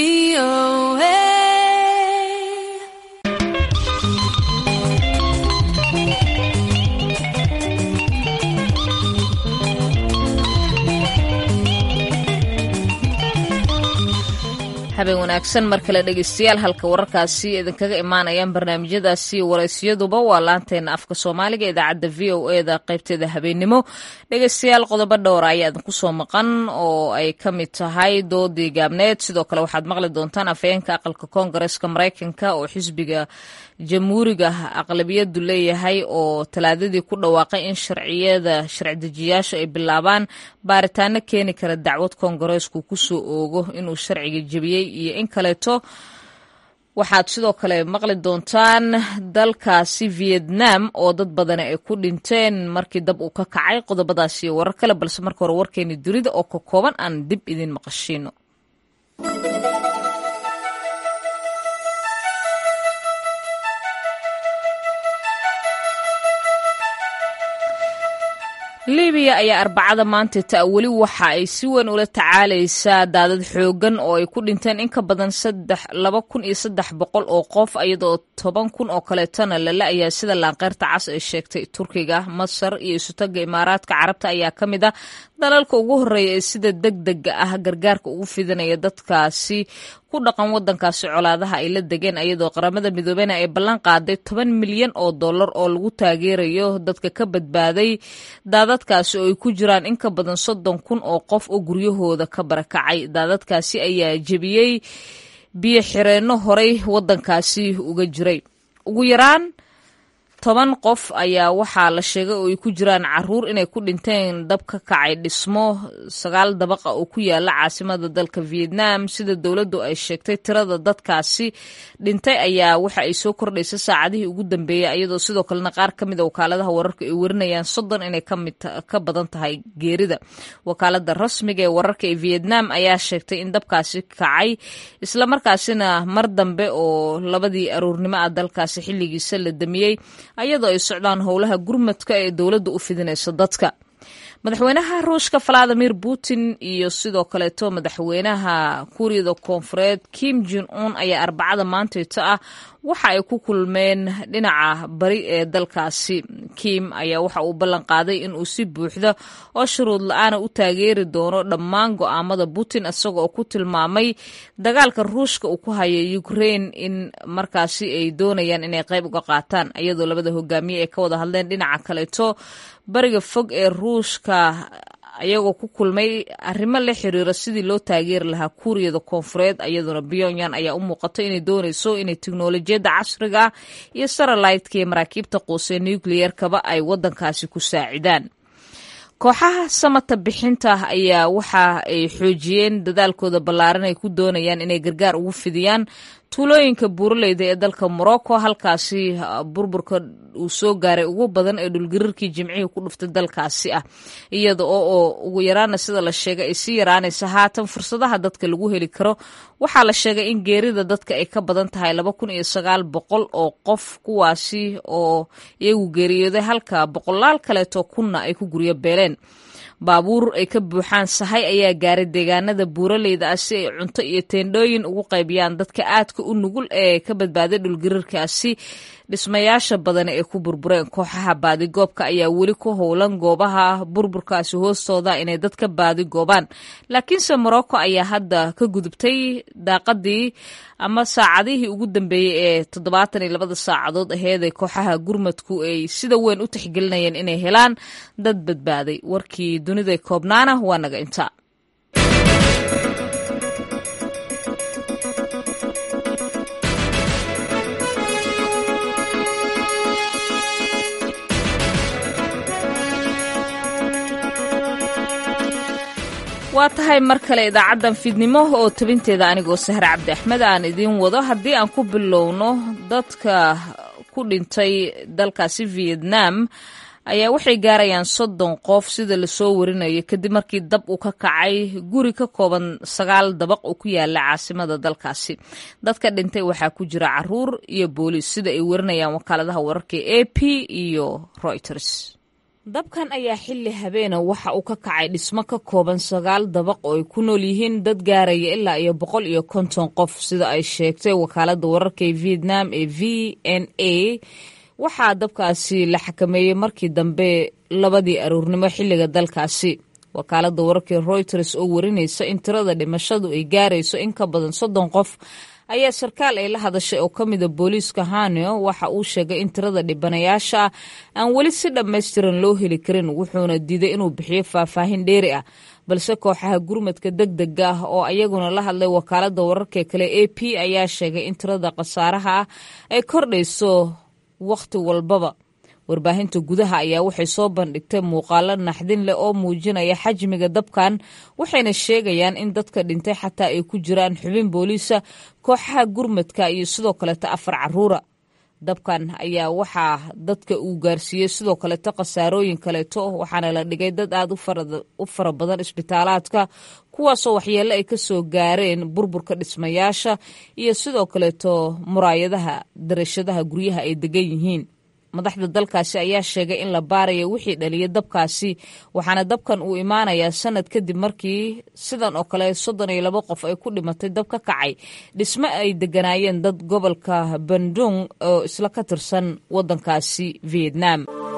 habeen wanaagsan mar kale dhegeystayaal halka wararkaasi idinkaga imaanayaan barnaamijyadaasi waraysiyaduba waa laanteena afka soomaaliga idaacadda v o e da qaybteeda habeennimo dhegeystayaal qodobo dhowra ayaa idinku soo maqan oo ay ka mid tahay doodii gaabneed sidoo kale waxaad maqli doontaan afhayeenka aqalka koongareeska maraykanka oo xisbiga jamhuuriga aqlabiyadu leeyahay oo talaadadii ku dhawaaqay in sharciyada sharcidejiyaasha ay bilaabaan baaritaano keeni kara dacwad koongareesku kusoo oogo inuu sharciga jebiyey iyo in kaleeto waxaad sidoo kale maqli doontaan dalkaasi vietnam oo dad badani ay ku dhinteen markii dab uu ka kacay qodobadaas iyo warar kale balse marka hore warkeeni dunida oo ka kooban aan dib idin maqashiino libiya ayaa arbacada maanta ta weli waxa ay si weyn ula tacaalaysaa daadad xoogan oo ay ku dhinteen in ka badan laba kun iyo saddex boqol oo qof iyadoo toban kun oo kaleetana lala ayaa sida laanqeyrta cas ay sheegtay turkiga masar iyo isutaga imaaraadka carabta ayaa ka mid ah dalalka ugu horeeya ee sida deg dega ah gargaarka ugu fidinaya dadkaasi ku dhaqan wadankaasi colaadaha ay la degeen iyadoo qaramada midoobena ay ballan qaaday toban milyan oo dollar oo lagu taageerayo dadka ka badbaaday daadadkaasi oo ay ku jiraan in ka badan soddon kun oo qof oo guryahooda ka barakacay daadadkaasi ayaa jebiyey biyo xireenno horey wadankaasi uga jiray ugu yaraan toban qof ayaa waxaa la sheegay oo ay ku jiraan caruur inay ku dhinteen dab ka kacay dhismo sagaal dabaqa oo ku yaala caasimada dalka vietnam sida dowladdu ay sheegtay tirada dadkaasi dhintay ayaa waxa ay soo kordhaysa saacadihii ugu dambeeyey iyadoo sidoo kalena qaar ka mid a wakaaladaha wararka ay warinayaan soddon inay ka badan tahay geerida wakaalada rasmiga ee wararka ee vietnam ayaa sheegtay in dabkaasi kacay islamarkaasina mar dambe oo labadii aruurnimo ah dalkaasi xilligiisa la damiyey ayadoo ay socdaan howlaha gurmadka ee dowladda u fidinayso dadka madaxweynaha ruushka valadimir putin iyo sidoo kaleeto madaxweynaha kuuriyada koonfureed kim jon un ayaa arbacada maantayto ah waxa ay ku kulmeen dhinaca bari ee dalkaasi kim ayaa waxa uu ballan qaaday in uu si buuxda oo shuruud la-aana u taageeri doono dhammaan go'aamada putin isaga oo ku tilmaamay dagaalka ruushka uu ku haya ukraine in markaasi ay doonayaan inay qayb uga qaataan iyadoo labada hogaamiye ay ka wada hadleen dhinaca kaleeto bariga fog ee ruushka ayagoo ku kulmay arrimo la xiriira sidii loo taageeri lahaa kuuriyada koonfureed iyaduna pyongyang ayaa u muuqato inay doonayso inay teknolojiyadda casriga ah iyo saralaydka iyo maraakiibta quusee nucliyerkaba ay wadankaasi ku saacidaan kooxaha samata bixinta ayaa waxa ay xoojiyeen dadaalkooda ballaaran ay ku doonayaan inay gargaar ugu fidiyaan tuulooyinka buuraleyda ee dalka morocco halkaasi burburka uu soo gaaray ugu badan ee dhulgariirkii jimcihii ku dhuftay dalkaasi ah iyada oo oo ugu yaraana sida la sheegay ay sii yaraanaysa haatan fursadaha dadka lagu heli karo waxaa la sheegay in geerida dadka ay ka badan tahay laba kun iyo sagaal boqol oo qof kuwaasi oo iyagu geeriyooday halka boqolaal kaleeto kunna ay ku guryo beeleen baabuur ay ka buuxaan sahay ayaa gaaray deegaanada buuraleyda ah si ay cunto iyo teendhooyin ugu qaybiyaan dadka aadka u nugul ee ka badbaaday dhulgariirkaasi dhismayaasha badan ee ku burbureen kooxaha baadigoobka ayaa weli ku howlan goobaha burburkaasi hoostooda inay dadka baadigoobaan laakiinse morocco ayaa hadda ka gudubtay daaqadii ama saacadihii ugu dambeeyey ee toddobaatan iyo labada saacadood aheedee kooxaha gurmadku ay sida weyn u tixgelinayeen inay helaan dad badbaaday warkii dunida koobnaana waa naga inta waa tahay mar kale idaacaddan fiidnimo oo tabinteeda anigoo sahre cabdi axmed aan idiin wado haddii aan ku bilowno dadka ku dhintay dalkaasi vietnam ayaa waxay gaarayaan soddon qof sida lasoo warinayo kadib markii dab uu ka kacay guri ka kooban sagaal dabaq oo ku yaala caasimada dalkaasi dadka dhintay waxaa ku jira caruur iyo booliis sida ay warinayaan wakaaladaha wararka a p iyo reuters dabkan ayaa xilli habeena waxa uu ka kacay dhismo ka kooban sagaal dabaq oo ay ku nool yihiin dad gaaraya ilaa iyo boqol iyo konton qof sida ay sheegtay wakaalada wararka ee vietnam ee v n a waxaa dabkaasi la xakameeyey markii dambe labadii aruurnimo xilliga dalkaasi wakaalada wararka reuters oo warinaysa in tirada dhimashadu ay gaarayso in ka badan soddon qof ayaa sarkaal ay la hadashay oo ka mida booliiska haneo waxa uu sheegay in tirada dhibanayaasha ah aan weli si dhammaystiran loo heli karin wuxuuna diiday inuu bixiyo faahfaahin dheeri ah balse kooxaha gurmadka deg dega ah oo ayaguna la hadlay wakaalada wararka kale a p ayaa sheegay in tirada khasaaraha ah ay kordhayso wakhti walbaba warbaahinta gudaha ayaa waxay soo bandhigtay muuqaalo naxdin leh oo muujinaya xajmiga dabkan waxayna sheegayaan in dadka dhintay xataa ay ku jiraan xubin booliisa kooxaha gurmadka iyo sidoo kaleeto afar caruura dabkan ayaa waxaa dadka uu gaarsiiyey sidoo kaleeto khasaarooyin kaleeto waxaana la dhigay dad aada u fara badan isbitaalaadka kuwaasoo waxyeelo ay kasoo gaareen burburka dhismayaasha iyo sidoo kaleeto muraayadaha darashadaha guryaha ay degan yihiin madaxda dalkaasi ayaa sheegay in la baaraya wixii dhaliyay dabkaasi waxaana dabkan uu imaanayaa sanad kadib markii sidan oo kale soddon iyo labo qof ay ku dhimatay dab ka kacay dhismo ay deganaayeen dad gobolka bandung oo isla ka tirsan waddankaasi vietnam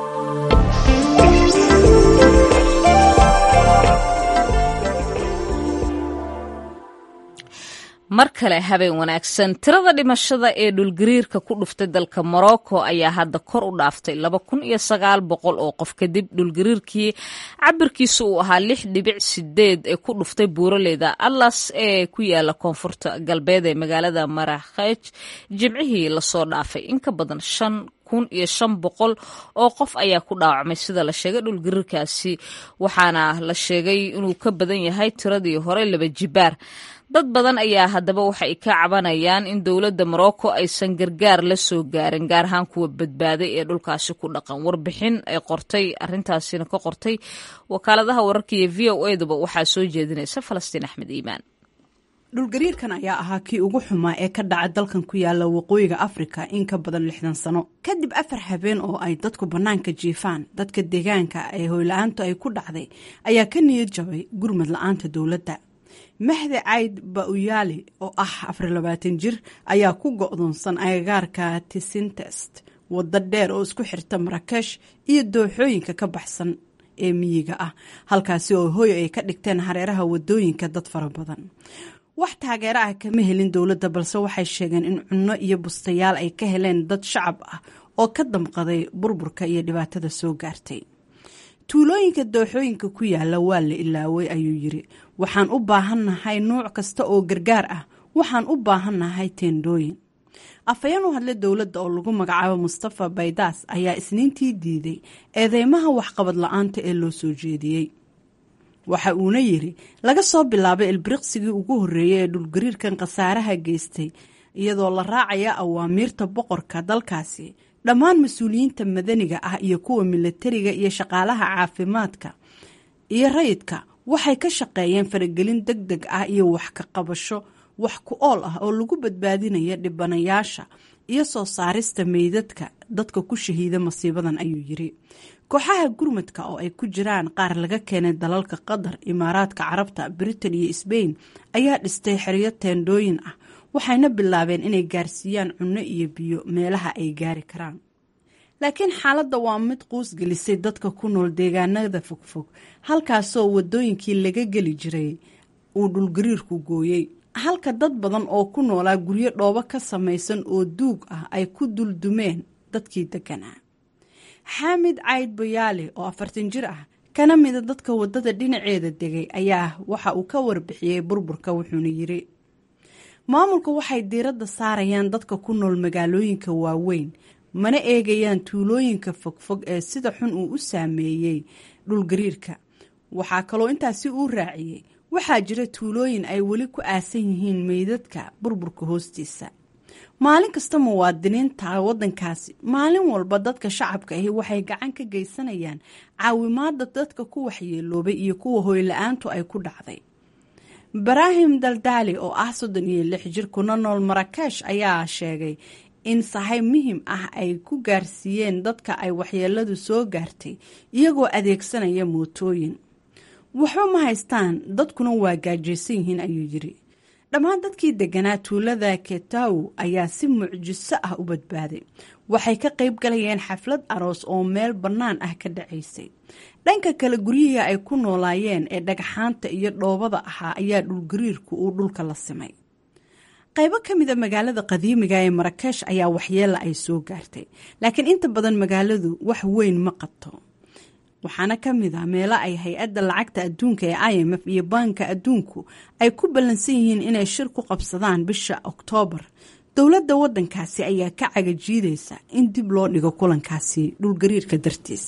mar kale habeen wanaagsan tirada dhimashada ee dhulgariirka ku dhuftay dalka morocco ayaa hadda kor u dhaaftay laba kun iyo sagaal boqol oo qof kadib dhulgariirkii cabirkiisa uu ahaa lix dhibic sideed ee ku dhuftay buuraleyda atlas ee ku yaala koonfurta galbeed ee magaalada marakheej jimcihii lasoo dhaafay in ka badan shan kun iyo shan boqol oo qof ayaa ku dhaawacmay sida la sheegay dhulgariirkaasi waxaana la sheegay inuu ka badan yahay tiradii hore laba jibaar dad badan ayaa haddaba waxay ka cabanayaan in dowladda morocco aysan gargaar la soo gaarin gaar ahaan kuwa badbaaday ee dhulkaasi ku dhaqan warbixin ay qortay arintaasina ka qortay wakaaladaha wararka iyo v o eduba waxaa soo jeedinaysa falastiin axmed iimaan dhulgariirkan ayaa ahaa kii ugu xumaa ee ka dhaca dalkan ku yaala waqooyiga afrika in ka badan lixdan sano kadib afar habeen oo ay dadku bannaanka jiifaan dadka deegaanka ee hoyla-aantu ay ku dhacday ayaa ka niyad jabay gurmad la-aanta dowladda mahdi cayd bauyaali oo ah afar labaatan jir ayaa ku go-doonsan agagaarka tisintest waddo dheer oo isku xirta marakesh iyo dooxooyinka ka baxsan ee miyiga ah halkaasi oo hoy ay ka dhigteen hareeraha wadooyinka dad fara badan wax taageero ah kama helin dowladda balse waxay sheegeen in cunno iyo bustayaal ay ka heleen dad shacab ah oo ka damqaday burburka iyo dhibaatada soo gaartay tuulooyinka dooxooyinka ku yaala waa la ilaaway ayuu yiri waxaan u baahannahay nuuc kasta oo gargaar ah waxaan u baahannahay teendhooyin afhayeen u hadle dowladda oo lagu magacaabo mustafa baydaas ayaa isniintii diiday eedeymaha waxqabad la-aanta ee loo soo jeediyey waxa uuna yiri laga soo bilaabay ilbiriqsigii ugu horreeyay ee dhulgariirkan khasaaraha geystay iyadoo la raacaya awaamiirta boqorka dalkaasi dhammaan mas-uuliyiinta madaniga ah iyo kuwa milatariga iyo shaqaalaha caafimaadka iyo rayidka waxay ka shaqeeyeen faragelin deg deg ah iyo wax ka qabasho wax ku ool ah oo lagu badbaadinaya dhibanayaasha iyo soo saarista meydadka dadka ku shahiida masiibadan ayuu yiri kooxaha gurmadka oo ay ku jiraan qaar laga keenay dalalka qatar imaaraadka carabta britain iyo sbain ayaa dhistay xeryo teendhooyin ah waxayna bilaabeen inay gaarsiiyaan cunno iyo biyo meelaha ay gaari karaan laakiin xaaladda waa mid quus gelisay dadka ku nool deegaanada fogfog halkaasoo wadooyinkii laga geli jiray uu dhulgariirku gooyey halka dad badan oo ku noolaa guryo dhoobo ka samaysan oo duug ah ay ku duldumeen dadkii deganaa xaamid cayd bayaali oo afartan jir ah kana mida dadka waddada dhinaceeda degay ayaa waxa uu ka warbixiyey burburka wuxuuna yiri maamulka waxay diiradda saarayaan dadka ku nool magaalooyinka waaweyn mana eegayaan tuulooyinka fogfog ee sida xun uu u saameeyey dhulgariirka waxaa kaloo intaasi uu raaciyey waxaa jira tuulooyin ay weli ku aasan yihiin meydadka burburka hoostiisa maalin kasta muwaadiniinta waddankaasi maalin walba dadka shacabka ahi waxay gacan ka geysanayaan caawimaada dadka ku waxyeeloobay iyo kuwa hoyla-aantu ay ku dhacday ibraahim daldaali oo ah soddon iyo lix jir kuna nool marakesh ayaa sheegay in sahay muhim ah ay ku gaarsiiyeen dadka ay waxyeeladu soo gaartay iyagoo adeegsanaya mootooyin waxba ma haystaan dadkuna waa gaajaysan yihiin ayuu yiri dhammaan dadkii deganaa tuulada ketaw ayaa si mucjiso ah u badbaaday waxay ka qayb galayeen xaflad aroos oo meel bannaan ah ka dhacaysay dhanka kale guryihii ay ku noolaayeen ee dhagxaanta iyo dhoobada ahaa ayaa dhulgariirku uu dhulka la simay qaybo ka mida magaalada qadiimiga ee marakesh ayaa waxyeela ay soo gaartay laakiin inta badan magaaladu wax weyn ma qabto waxaana ka mid ah meelo ay hay-adda lacagta adduunka ee i m f iyo baanka adduunku ay ku ballansan yihiin inay shir ku qabsadaan bisha oktoobar dowladda waddankaasi ayaa ka cagajiidaysa in dib loo dhigo kulankaasi dhulgariirka dartiis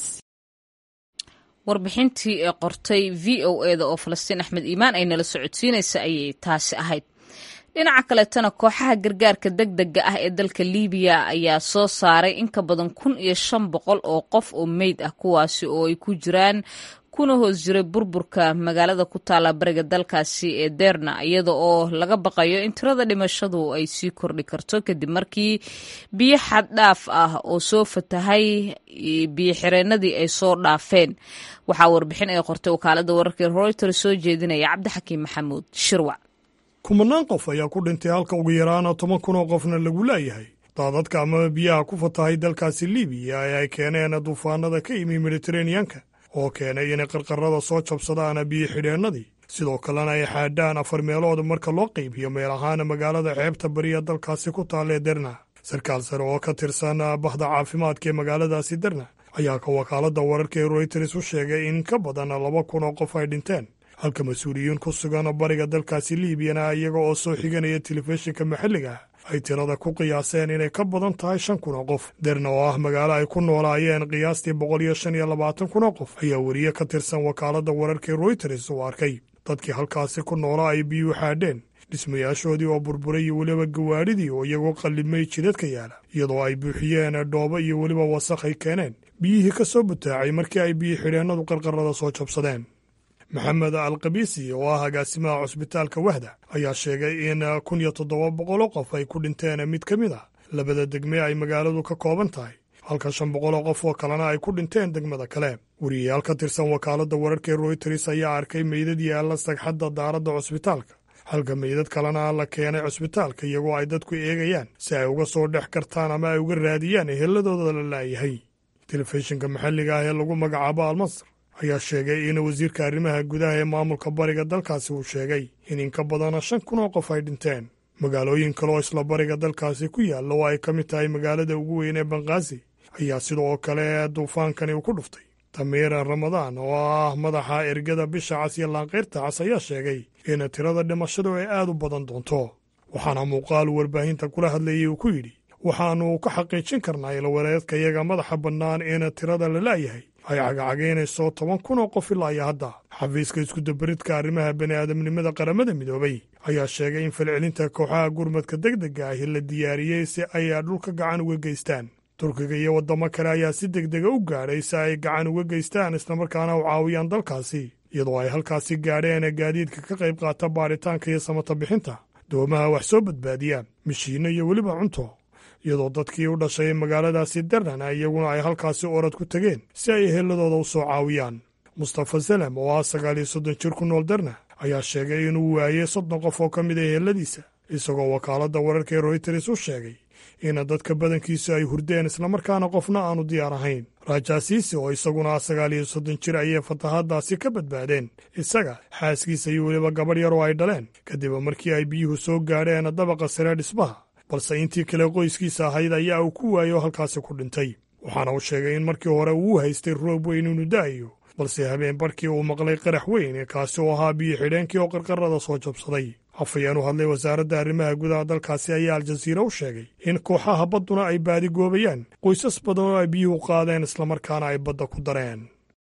warbixintii ee qortay v o eda oo falastiin axmed iimaan ay nala socodsiinaysa ayay taasi ahayd dhinaca kaleetana kooxaha gargaarka deg dega ah ee dalka liibiya ayaa soo saaray in ka badan kun iyo shan boqol oo qof oo meyd ah kuwaasi oo ay ku jiraan kuna hoos jiray burburka magaalada ku taalla bariga dalkaasi ee derna iyada oo laga baqayo in tirada dhimashadu ay sii kordhi karto kadib markii biyo xad dhaaf ah oo soo fatahay biyo xireenadii ay soo dhaafeen waxaa warbixin ay qortay wakaalada wararka reuters soo jeedinaya cabdixakiim maxamuud shirwac kumanaan qof ayaa ku dhintay halka ugu yaraana toban kun oo qofna lagu laayahay daadadka amaba biyaha ku fatahay dalkaasi libiya ee ay keeneen duufaanada ka yimi mediteraneanka oo keenay inay qarqarada soo jabsadaan biyo xidheennadii sidoo kalena ay xaadhaan afar meelood marka loo qaybiyo meel ahaan magaalada xeebta bariya dalkaasi ku taalee derna sarkaal sare oo ka tirsan bahda caafimaadka ee magaaladaasi derna ayaa ka wakaaladda wararka ee royters u sheegay in ka badan laba kun oo qof ay dhinteen halka mas-uuliyiin ku sugan bariga dalkaasi liibiyana iyaga oo soo xiganaya telefishinka maxalliga ay tirada ku qiyaaseen inay ka badan tahay shan kun oo qof derna oo ah magaalo ay ku noolaayeen qiyaastii boqol iyo shan iyo labaatan kun oo qof ayaa weriye ka tirsan wakaaladda wararka ee royters uu arkay dadkii halkaasi ku noolaa ay biyuu xaadheen dhismayaashoodii oo burburay iyo weliba gawaadhidii oo iyagoo qallimay jidadka yaala iyadoo ay buuxiyeen dhoobo iyo weliba wasakh ay keeneen biyihii ka soo butaacay markii ay biyo xidheennadu qarqarada soo jabsadeen maxamed alkabiisi oo ah agaasimaha cusbitaalka wahda ayaa sheegay in kun iyo toddoba boqoloo qof ay ku dhinteen mid ka mid a labada degme ay magaaladu ka kooban tahay halka shan boqoloo qof oo kalena ay ku dhinteen degmada kale weriyayaal ka tirsan wakaaladda wararka ee royters ayaa arkay meydad yaalla sagxadda daaradda cusbitaalka halka meydad kalena la keenay cusbitaalka iyagoo ay dadku eegayaan si ay uga soo dhex kartaan ama ay uga raadiyaan eheladooda la laayahay telefishinka maxalliga ah ee lagu magacaabo almasr ayaa sheegay in wasiirka arrimaha gudaha ee maamulka bariga dalkaasi uu sheegay in in ka badana shan kun oo qof ay dhinteen magaalooyin kale oo isla bariga dalkaasi ku yaalla oo ay ka mid tahay magaalada ugu weyn ee banqaasi ayaa sidoo kale duufaankani uu ku dhuftay tamiira ramadaan oo ah madaxa ergada bisha cas iyo laanqayrta cas ayaa sheegay in tirada dhimashadu ay aad u badan doonto waxaana muuqaal warbaahinta kula hadlayay uu ku yidhi waxaannu ka xaqiijin karnaa ilwareedkayaga madaxa bannaan in tirada la laayahay ay cagacagaynayso toban kun oo qof ilaa iyo hadda xafiiska iskudabaridka arrimaha bani'aadamnimada qaramada midoobay ayaa sheegay in falcelinta kooxaha gurmadka deg dega ahi la diyaariyey si ay dhulka gacan uga geystaan turkiga iyo waddamo kale ayaa si deg dega u gaadhay si ay gacan uga geystaan islamarkaana u caawiyaan dalkaasi iyadoo ay halkaasi gaadheen gaadiidka ka qayb qaata baaritaanka iyo samata bixinta doomaha wax soo badbaadiya mishiinno iyo weliba cunto iyadoo dadkii u dhashay magaaladaasi darnana iyaguna ay halkaasi orad ku tegeen si ay eheladooda u soo caawiyaan mustafa salem oo ah sagaal iyo soddon jir ku nool darna ayaa sheegay inuu waayey soddon qof oo ka mid a eheladiisa isagoo wakaaladda wararka ee royters u sheegay in dadka badankiisu ay hurdeen islamarkaana qofna aanu diyaar ahayn rajaasiisi oo isaguna ah sagaal iyo soddon jir ayay fatahaaddaasi ka badbaadeen isaga xaaskiisa iyo weliba gabadh yar oo ay dhaleen kadib markii ay biyuhu soo gaadheen dabaqa sare dhismaha balse intii kale qoyskiisa ahayd ayaa uu ku waayo halkaasi ku dhintay waxaana uu sheegay in markii hore uu haystay roob weyn inuu da'ayo balse habeen barkii uu maqlay qarax weyn kaasi oo ahaa biyo xidheenkii oo qarqarada soo jabsaday afayeen u hadlay wasaaradda arrimaha gudaha dalkaasi ayaa aljaziira u sheegay in kooxaha badduna ay baadigoobayaan qoysas badan oo ay biyuhu qaadeen islamarkaana ay badda ku dareen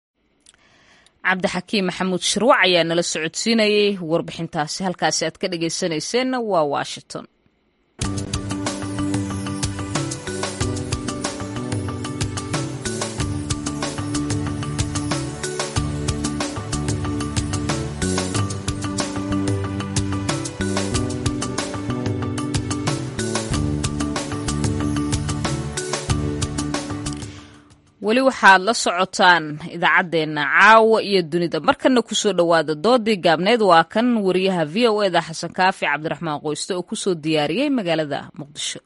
cabdixakiim maxamuud shirwac ayaa nala socodsiinayey warbixintaasi halkaasi aad ka dhegaysanayseena waa washington weli waxaad la socotaan idaacaddeenna caawa iyo dunida markana kusoo dhowaada doodii gaabneed waa kan wariyaha v o eda xasan kaafi cabdiraxmaan qoyste oo kusoo diyaariyey magaalada muqdisho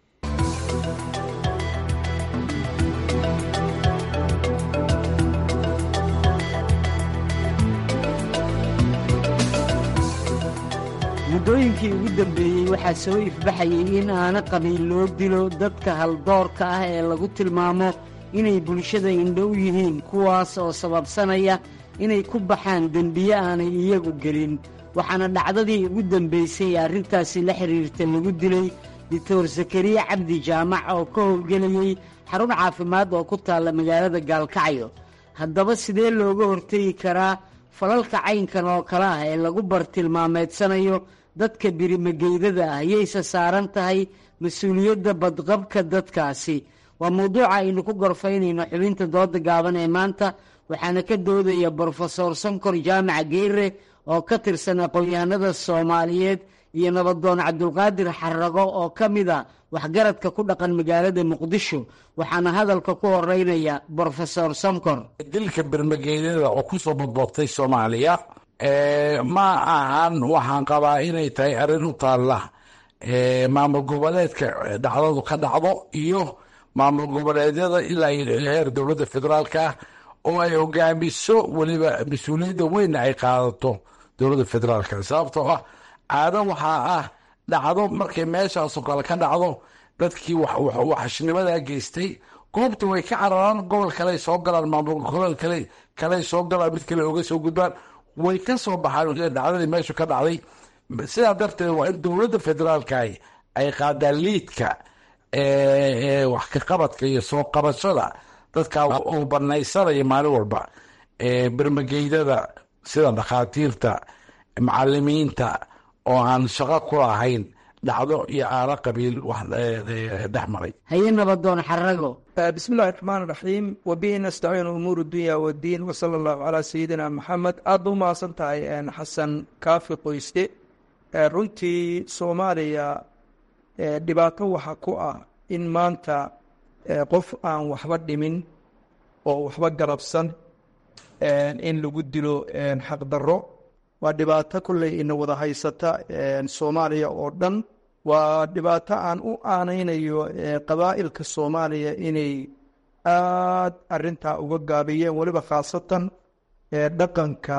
muddooyinkii ugu dambeeyey waxaa soo ifbaxayay in aana qabiil loo dilo dadka haldoorka ah ee lagu tilmaamo inay bulshada indho u yihiin kuwaas oo sababsanaya inay ku baxaan dembiye aanay iyagu gelin waxaana dhacdadii ugu dambaysay arrintaasi la xidhiirta lagu dilay doctor sakariya cabdi jaamac oo ka howlgelayey xarun caafimaad oo ku taalla magaalada gaalkacyo haddaba sidee looga hortegi karaa falalka caynkan oo kale ah ee lagu bartilmaameedsanayo dadka birimageydada ah yayse saaran tahay mas-uuliyadda badqabka dadkaasi waa mawduuca aynu ku gorfaynayno xubinta dooda gaaban ee maanta waxaana ka doodaya brofesor sankor jaamac geere oo ka tirsan aqoon-yahanada soomaaliyeed iyo nabadoon cabdulqaadir xarago oo ka mid a waxgaradka ku dhaqan magaalada muqdisho waxaana hadalka ku horeynaya brofesor sankor dilka bermageydada oo kusoo badboobtay soomaaliya ma ahan waxaan qabaa inay tahay arrin u taalla maamul goboleedka dhacdadu ka dhacdo iyo maamul goboleedyada ilaa heer dowladda federaalka ah oo ay hogaamiso weliba mas-uuliyadda weynna ay qaadato dowladda federaalka sababtoo ah caado waxaa ah dhacdo markay meeshaasoo kale ka dhacdo dadkii waxashnimadaa geystay goobta way ka cararaan gobol kale soo galaan maamul gobol kale kale soo galaan mid kale oga soo gudbaan way ka soo baxaan dhacdadii meeshu ka dhacday sidaa darteed waa in dowladda federaalka ay qaadaan liidka wax ka qabadka iyo soo qabashada dadka uu banaysanaya maalin walba bermageydada sida dhakhaatiirta macalimiinta oo aan shaqo ku lahayn dhacdo iyo aalo qabiil wax dhex maray haye nabadoon xarago bismi illahi raxmaan raxiim wabihi nastaciin umuur dunya wadiin wasala allahu calaa sayidina maxamed aada u mahadsan tahay xasan kaafi qoyste runtii soomaaliya dhibaato waxa ku ah in maanta qof aan waxba dhimin oo waxba garabsan in lagu dilo xaqdarro waa dhibaato kolley ina wada haysata soomaaliya oo dhan waa dhibaato aan u aanaynayo qabaa'ilka soomaaliya inay aad arintaa uga gaabiyeen weliba khaasatan dhaqanka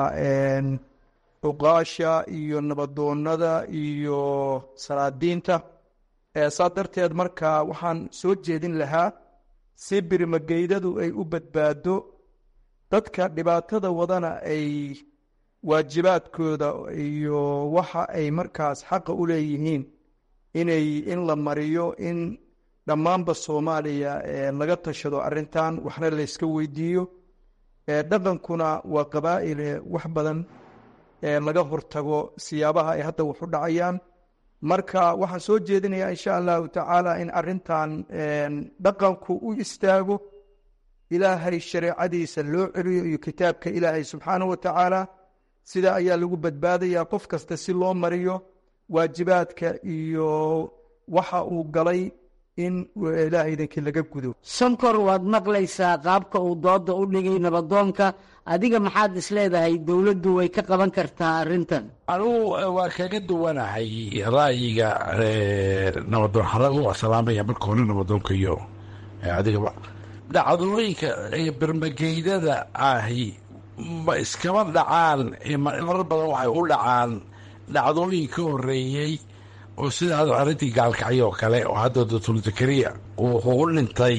cuqaasha iyo nabadoonada iyo salaadiinta saa darteed marka waxaan soo jeedin lahaa si birmageydadu ay u badbaado dadka dhibaatada wadana ay waajibaadkooda iyo waxa ay markaas xaqa u leeyihiin inay in la mariyo in dhammaanba soomaaliya laga tashado arintan waxna layska weydiiyo dhaqankuna waa qabaa'ile wax badan laga hortago siyaabaha ay hadda wax u dhacayaan marka waxaan soo jeedinayaa insha allahu tacaala in arintan dhaqanku u istaago ilaahay shareecadiisa loo celiyo iyo kitaabka ilaahay subxaanahu wa tacaala sidaa ayaa lagu badbaadayaa qof kasta si loo mariyo waajibaadka iyo waxa uu galay in ilaah idankii laga gudo sankor waad maqlaysaa qaabka uu dooda u dhigay nabadoonka adiga maxaad isleedahay dowladdu way ka qaban kartaa arrintan anugu waa kaga duwanahay ra'yiga nabadoon xarago waa salaamaya marka hore nabadoonka iyo adigaba dhacdooyinka bermageydada ahi ma iskama dhacaan marar badan waxay u dhacaan dhacdooyin ka horeeyey oo sida arrintii gaalkacyo oo kale oo hadda doctor zakariya wuxuu u dhintay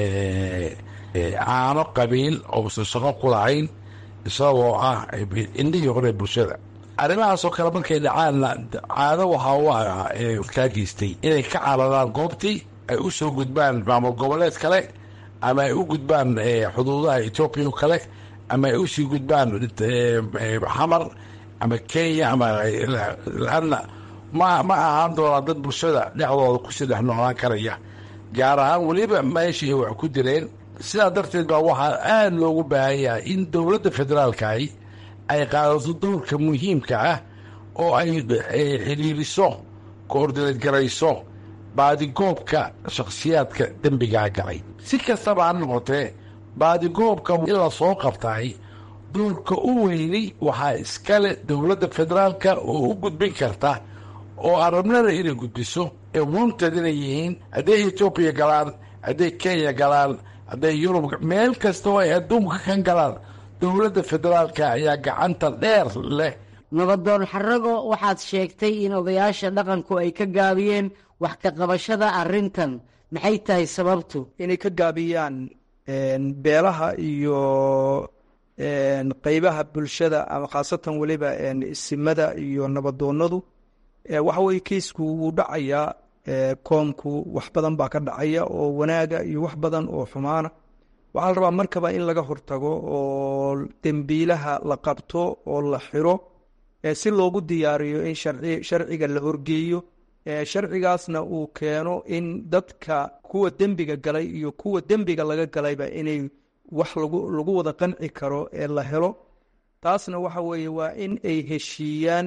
caano qabiil ousan shaqo ku lahayn isagoo ah indhihii hore bulshada arrimahaasoo kale markay dhacaanna caado waxaa u ah kaa geystay inay ka cararaan goobtii ay u soo gudbaan maamul goboleed kale ama ay u gudbaan xuduudaha etoobiya o kale ama ay usii gudbaan xamar ama kenya ama laanna ma ma ahaan doonaa dad bulshada dhexdooda kusii dhex noolaan karaya gaar ahaan weliba meeshii wax ku direen sidaa darteed baa waxaa aada loogu baahan yahay in dowladda federaalkahi ay qaadato dowrka muhiimka ah oo ay xidhiiriso koordineed garayso baadigoobka shakhsiyaadka dembigaa galay si kastaba ha noqotee baadigoobka in la soo qabtaay doorka u weyni waxaa iskale dowladda federaalka oo u gudbin karta oo arabnada inay gudbiso ee wanted inay yihiin hadday etoobiya galaan hadday kenya galaan hadday yurub meel kasta oo ay adduunka kan galaan dowladda federaalka ayaa gacanta dheer leh nabadoon xarago waxaad sheegtay in odayaasha dhaqanku ay ka gaabiyeen wax ka qabashada arrintan maxay tahay sababtu inay ka gaabiyaan beelaha iyo qeybaha bulshada ama khaasatan weliba isimada iyo nabadoonadu waxa weye kiisku wuu dhacayaa koomku wax badan baa ka dhacaya oo wanaaga iyo wax badan oo xumaana waxaa la rabaa markaba in laga hortago oo dembiilaha la qabto oo la xiro si loogu diyaariyo in sharciga la horgeeyo sharcigaasna uu keeno in dadka kuwa dembiga galay iyo kuwa dembiga laga galayba inay wax lagu wada qanci karo ee la helo taasna waxa weeye waa in ay heshiiyaan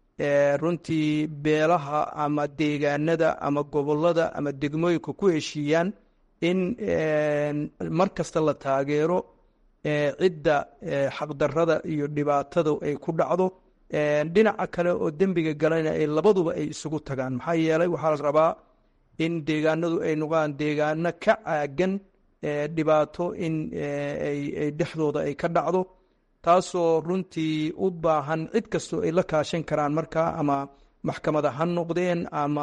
runtii beelaha ama deegaanada ama gobolada ama degmooyinka ku heshiiyaan in mar kasta la taageero cidda xaqdarada iyo dhibaatada ay ku dhacdo dhinaca kale oo dembiga galayna ay labaduba ay isugu tagaan maxaa yeelay waxaa la rabaa in deegaanadu ay noqdaan deegaano ka caagan dhibaato in ay dhexdooda ay ka dhacdo taasoo runtii u baahan cid kastoo ay la kaashan karaan markaa ama maxkamada ha noqdeen ama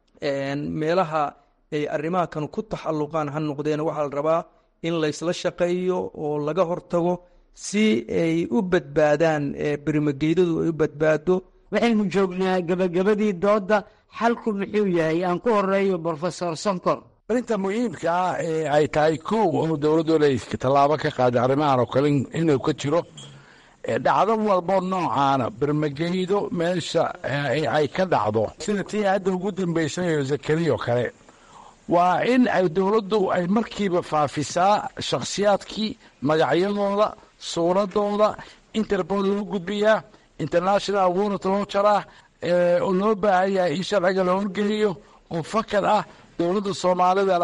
meelaha ay arrimaha kan ku taxalluqaan ha noqdeen waxaa la rabaa in laysla shaqeeyo oo laga hortago si ay u badbaadaan berimageydadu ay u badbaado waxaynu joognaa gebagabadii doodda xalku muxuu yahay aan ku horeeyo brofesor sonkor arrinta muhiimka ah ee ay tahay kow oo dowladooda ay tallaabo ka qaaday arrimahan oo kale inuu ka jiro dhacdo walbo noocaana bermageydo meesha ay ka dhacdo sida tii hadda ugu dambaysayo zakariya oo kale waa in ay dowladdu ay markiiba faafisaa shakhsiyaadkii magacyadooda suuradooda interpol loo gudbiyaa international warrant loo jaraa oo loo baahan yahay in sharciga la horgeliyo oo fakad ah dowladda soomaalidana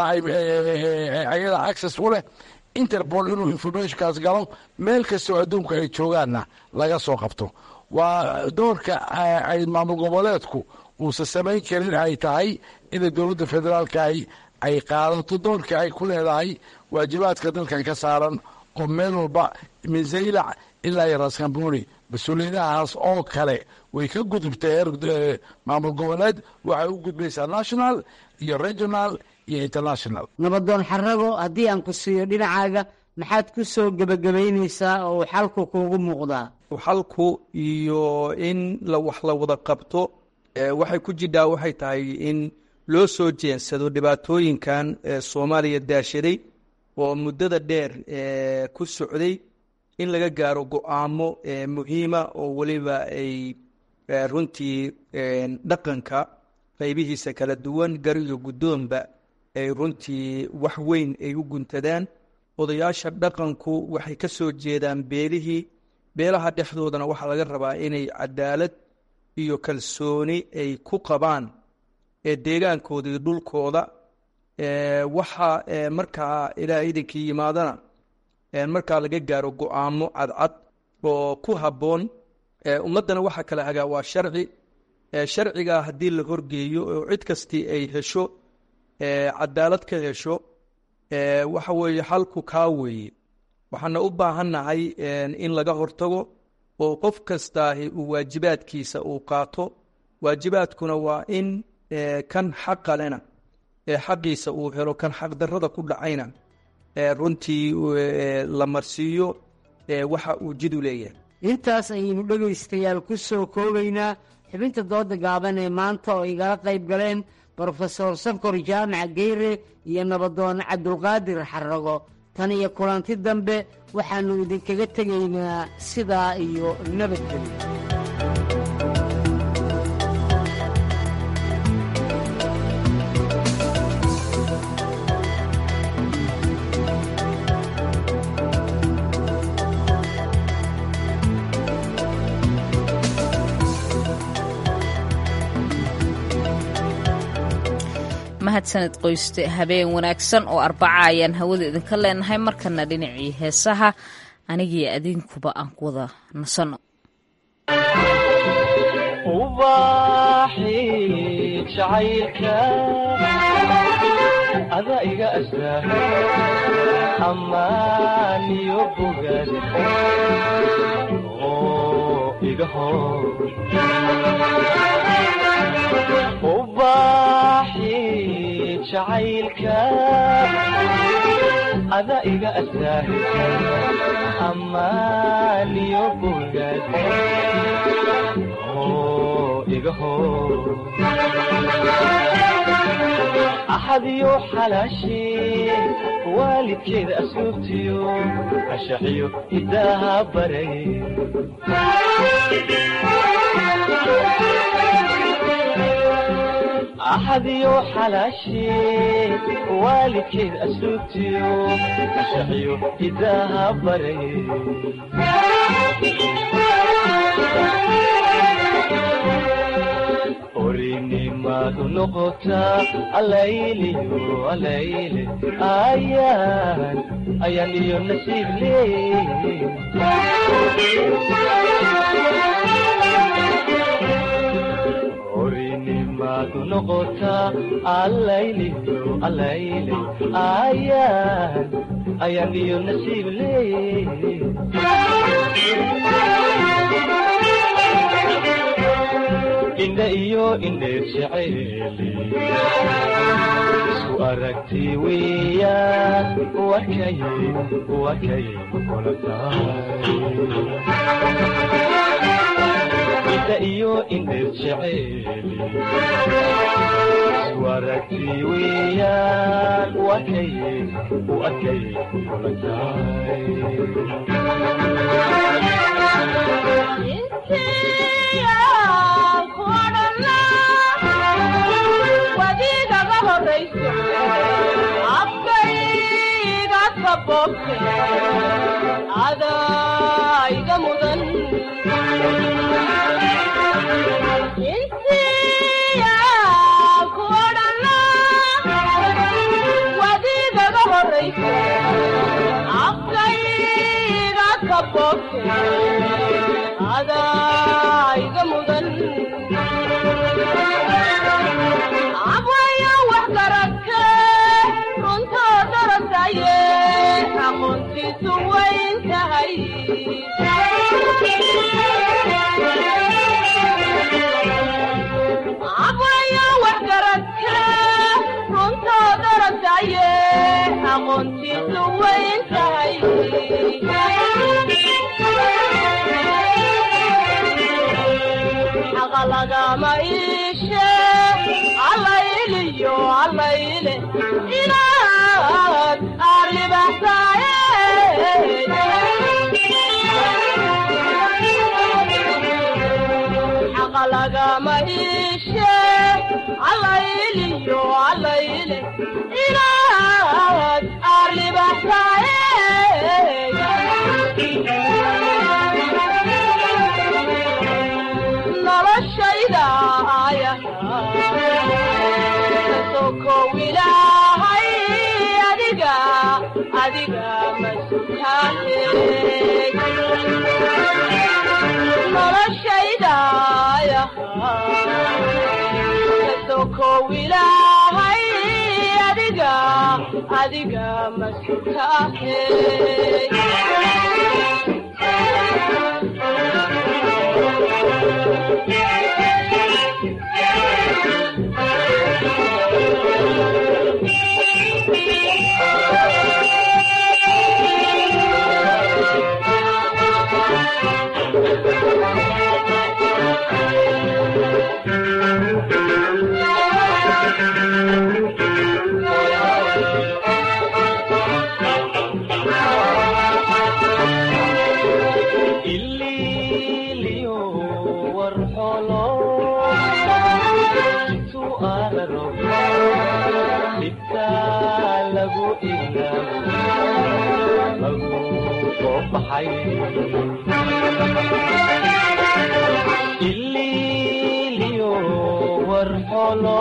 ayada access u leh interpol inuu informationkaas galo meel kastoo adduunka ay joogaanna laga soo qabto waa doorka ay maamul goboleedku uusan samayn karin ay tahay inay dowladda federaalka ay qaadato doorka ay ku leedahay waajibaadka dalkan ka saaran oo meel walba min zaylac ilaa iyo raskamboni mas-uuliyadahaas oo kale way ka gudubtay heer maamul goboleed waxay u gudbaysaa national iyo regional iyo international nabadoon xarago haddii aan ku siiyo dhinacaaga maxaad ku soo gebagabaynaysaa oo uu xalku kuugu muuqdaa xalku iyo in la wax la wada qabto waxay ku jidhaa waxay tahay in loo soo jeensado dhibaatooyinkan soomaaliya daashaday oo muddada dheer ku socday in laga gaaro go-aamo muhiima oo weliba ay runtii dhaqanka qaybihiisa kala duwan gar iyo guddoonba ay runtii wax weyn ay u guntadaan odayaasha dhaqanku waxay ka soo jeedaan beelihii beelaha dhexdoodana waxaa laga rabaa inay cadaalad iyo kalsooni ay ku qabaan deegaankooda iyo dhulkooda waxa markaa ilaa idinkii yimaadana markaa laga gaaro go-aamo cadcad oo ku habboon ummaddana waxaa kala hagaa waa sharci sharcigaa haddii la horgeeyo oo cid kastii ay hesho cadaalad ka hesho waxa weeye xalku kaa weeye waxaana u baahannahay in laga hortago oo qof kastaahi uu waajibaadkiisa uu qaato waajibaadkuna waa in kan xaqa lena xaqiisa uu helo kan xaqdarrada ku dhacayna runtii la marsiiyo waxa uu jidu leeyahay intaas ayaynu dhegaystayaal ku soo koobaynaa xubinta dooda gaaban ee maanta oo igala qayb galeen brofesor sankor jaamac geyre iyo nabadoon cabdulqaadir xarago tan iyo kulanti dambe waxaannu idinkaga tegaynaa sidaa iyo nabadgelyo mahadsaned qoyste habeen wanaagsan oo arbaca ayaan hawada idinka leenahay markana dhinacii heesaha anigii adinkuba aan ku wada nasanno ada iga astaa amaaniyo bogaad oo iga hor ubaaxi jacaylka ada iga astaa amaaniyo bogaad oo igaho axadiyo xalaashee waalidkeeda asluubtiyo ashaxiyo hidaaha baray axadiyo xalaashee waalidkeed asluubtiyo ashaxiyo hidaaha baray orinimadu noqotaa alayliyo alayle ayaan ayaan iyo nasiib leey orinimadu noqotaa alayliyo alayle ayaan ayaan iyo nasiib leey indha iyo indheer jeceeli isku aragti weeyaan wakay wakay kula tahay indha iyo indheer jeceeli isku aragti weeyaan wakay wakay kula wadiigaga horayso afkayga kabobte adayga mudan intiya kuodhana wadiigaga horayso afkayga kabobte adayga mudan abwaya wax garadke runtoo darasaye aqoontiisu wayn tahay abwaya wax garadke runtoo darasaye aqoontiisu wayn tahay xaqa lagama iishe allayliyo allayle inaad arribaxsaaye xaqa lagama iishe allayliyo allayle inaad arribaxsaaye noloshayda aya sokow ilaahay adiga adiga masutaahe noloshaydaya sokow ilaahay adiga adiga masutaahe ililiyo warxolo intu araro dhibtaa lagu ilaabo lagu soo baxay ililiyo warxolo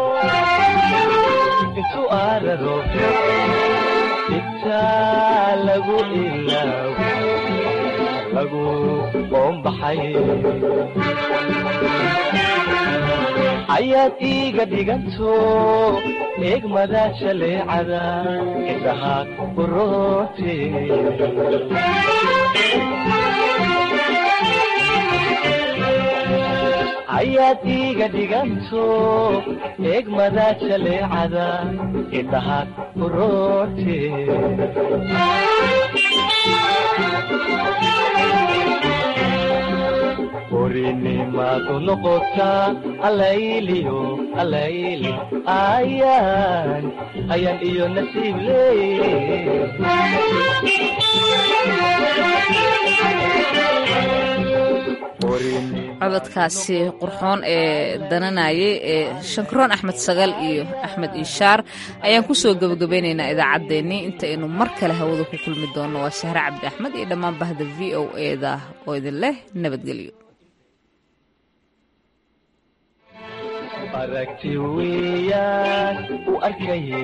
intu araro dhibtaa lagu ilaabo lagu qoombaxay ayaad iiga dhiganto eegmada jaleecada indhaha uroote ayaad iiga dhiganto eegmada jaleecada indhaha uroote orinimadu noqotaa alayliyo alayli ayaan ayaan iyo nasiib cododkaasi qurxoon ee dananayay ee shankaroon axmed sagal iyo axmed iishaar ayaan kusoo gebagabeynaynaa idaacaddeenii intaynu mar kale hawada ku kulmi doonno waa sahre cabdi axmed iyo dhammaan bahda v o eda oo idin leh nabadgelyo aragti weeyaan u arkay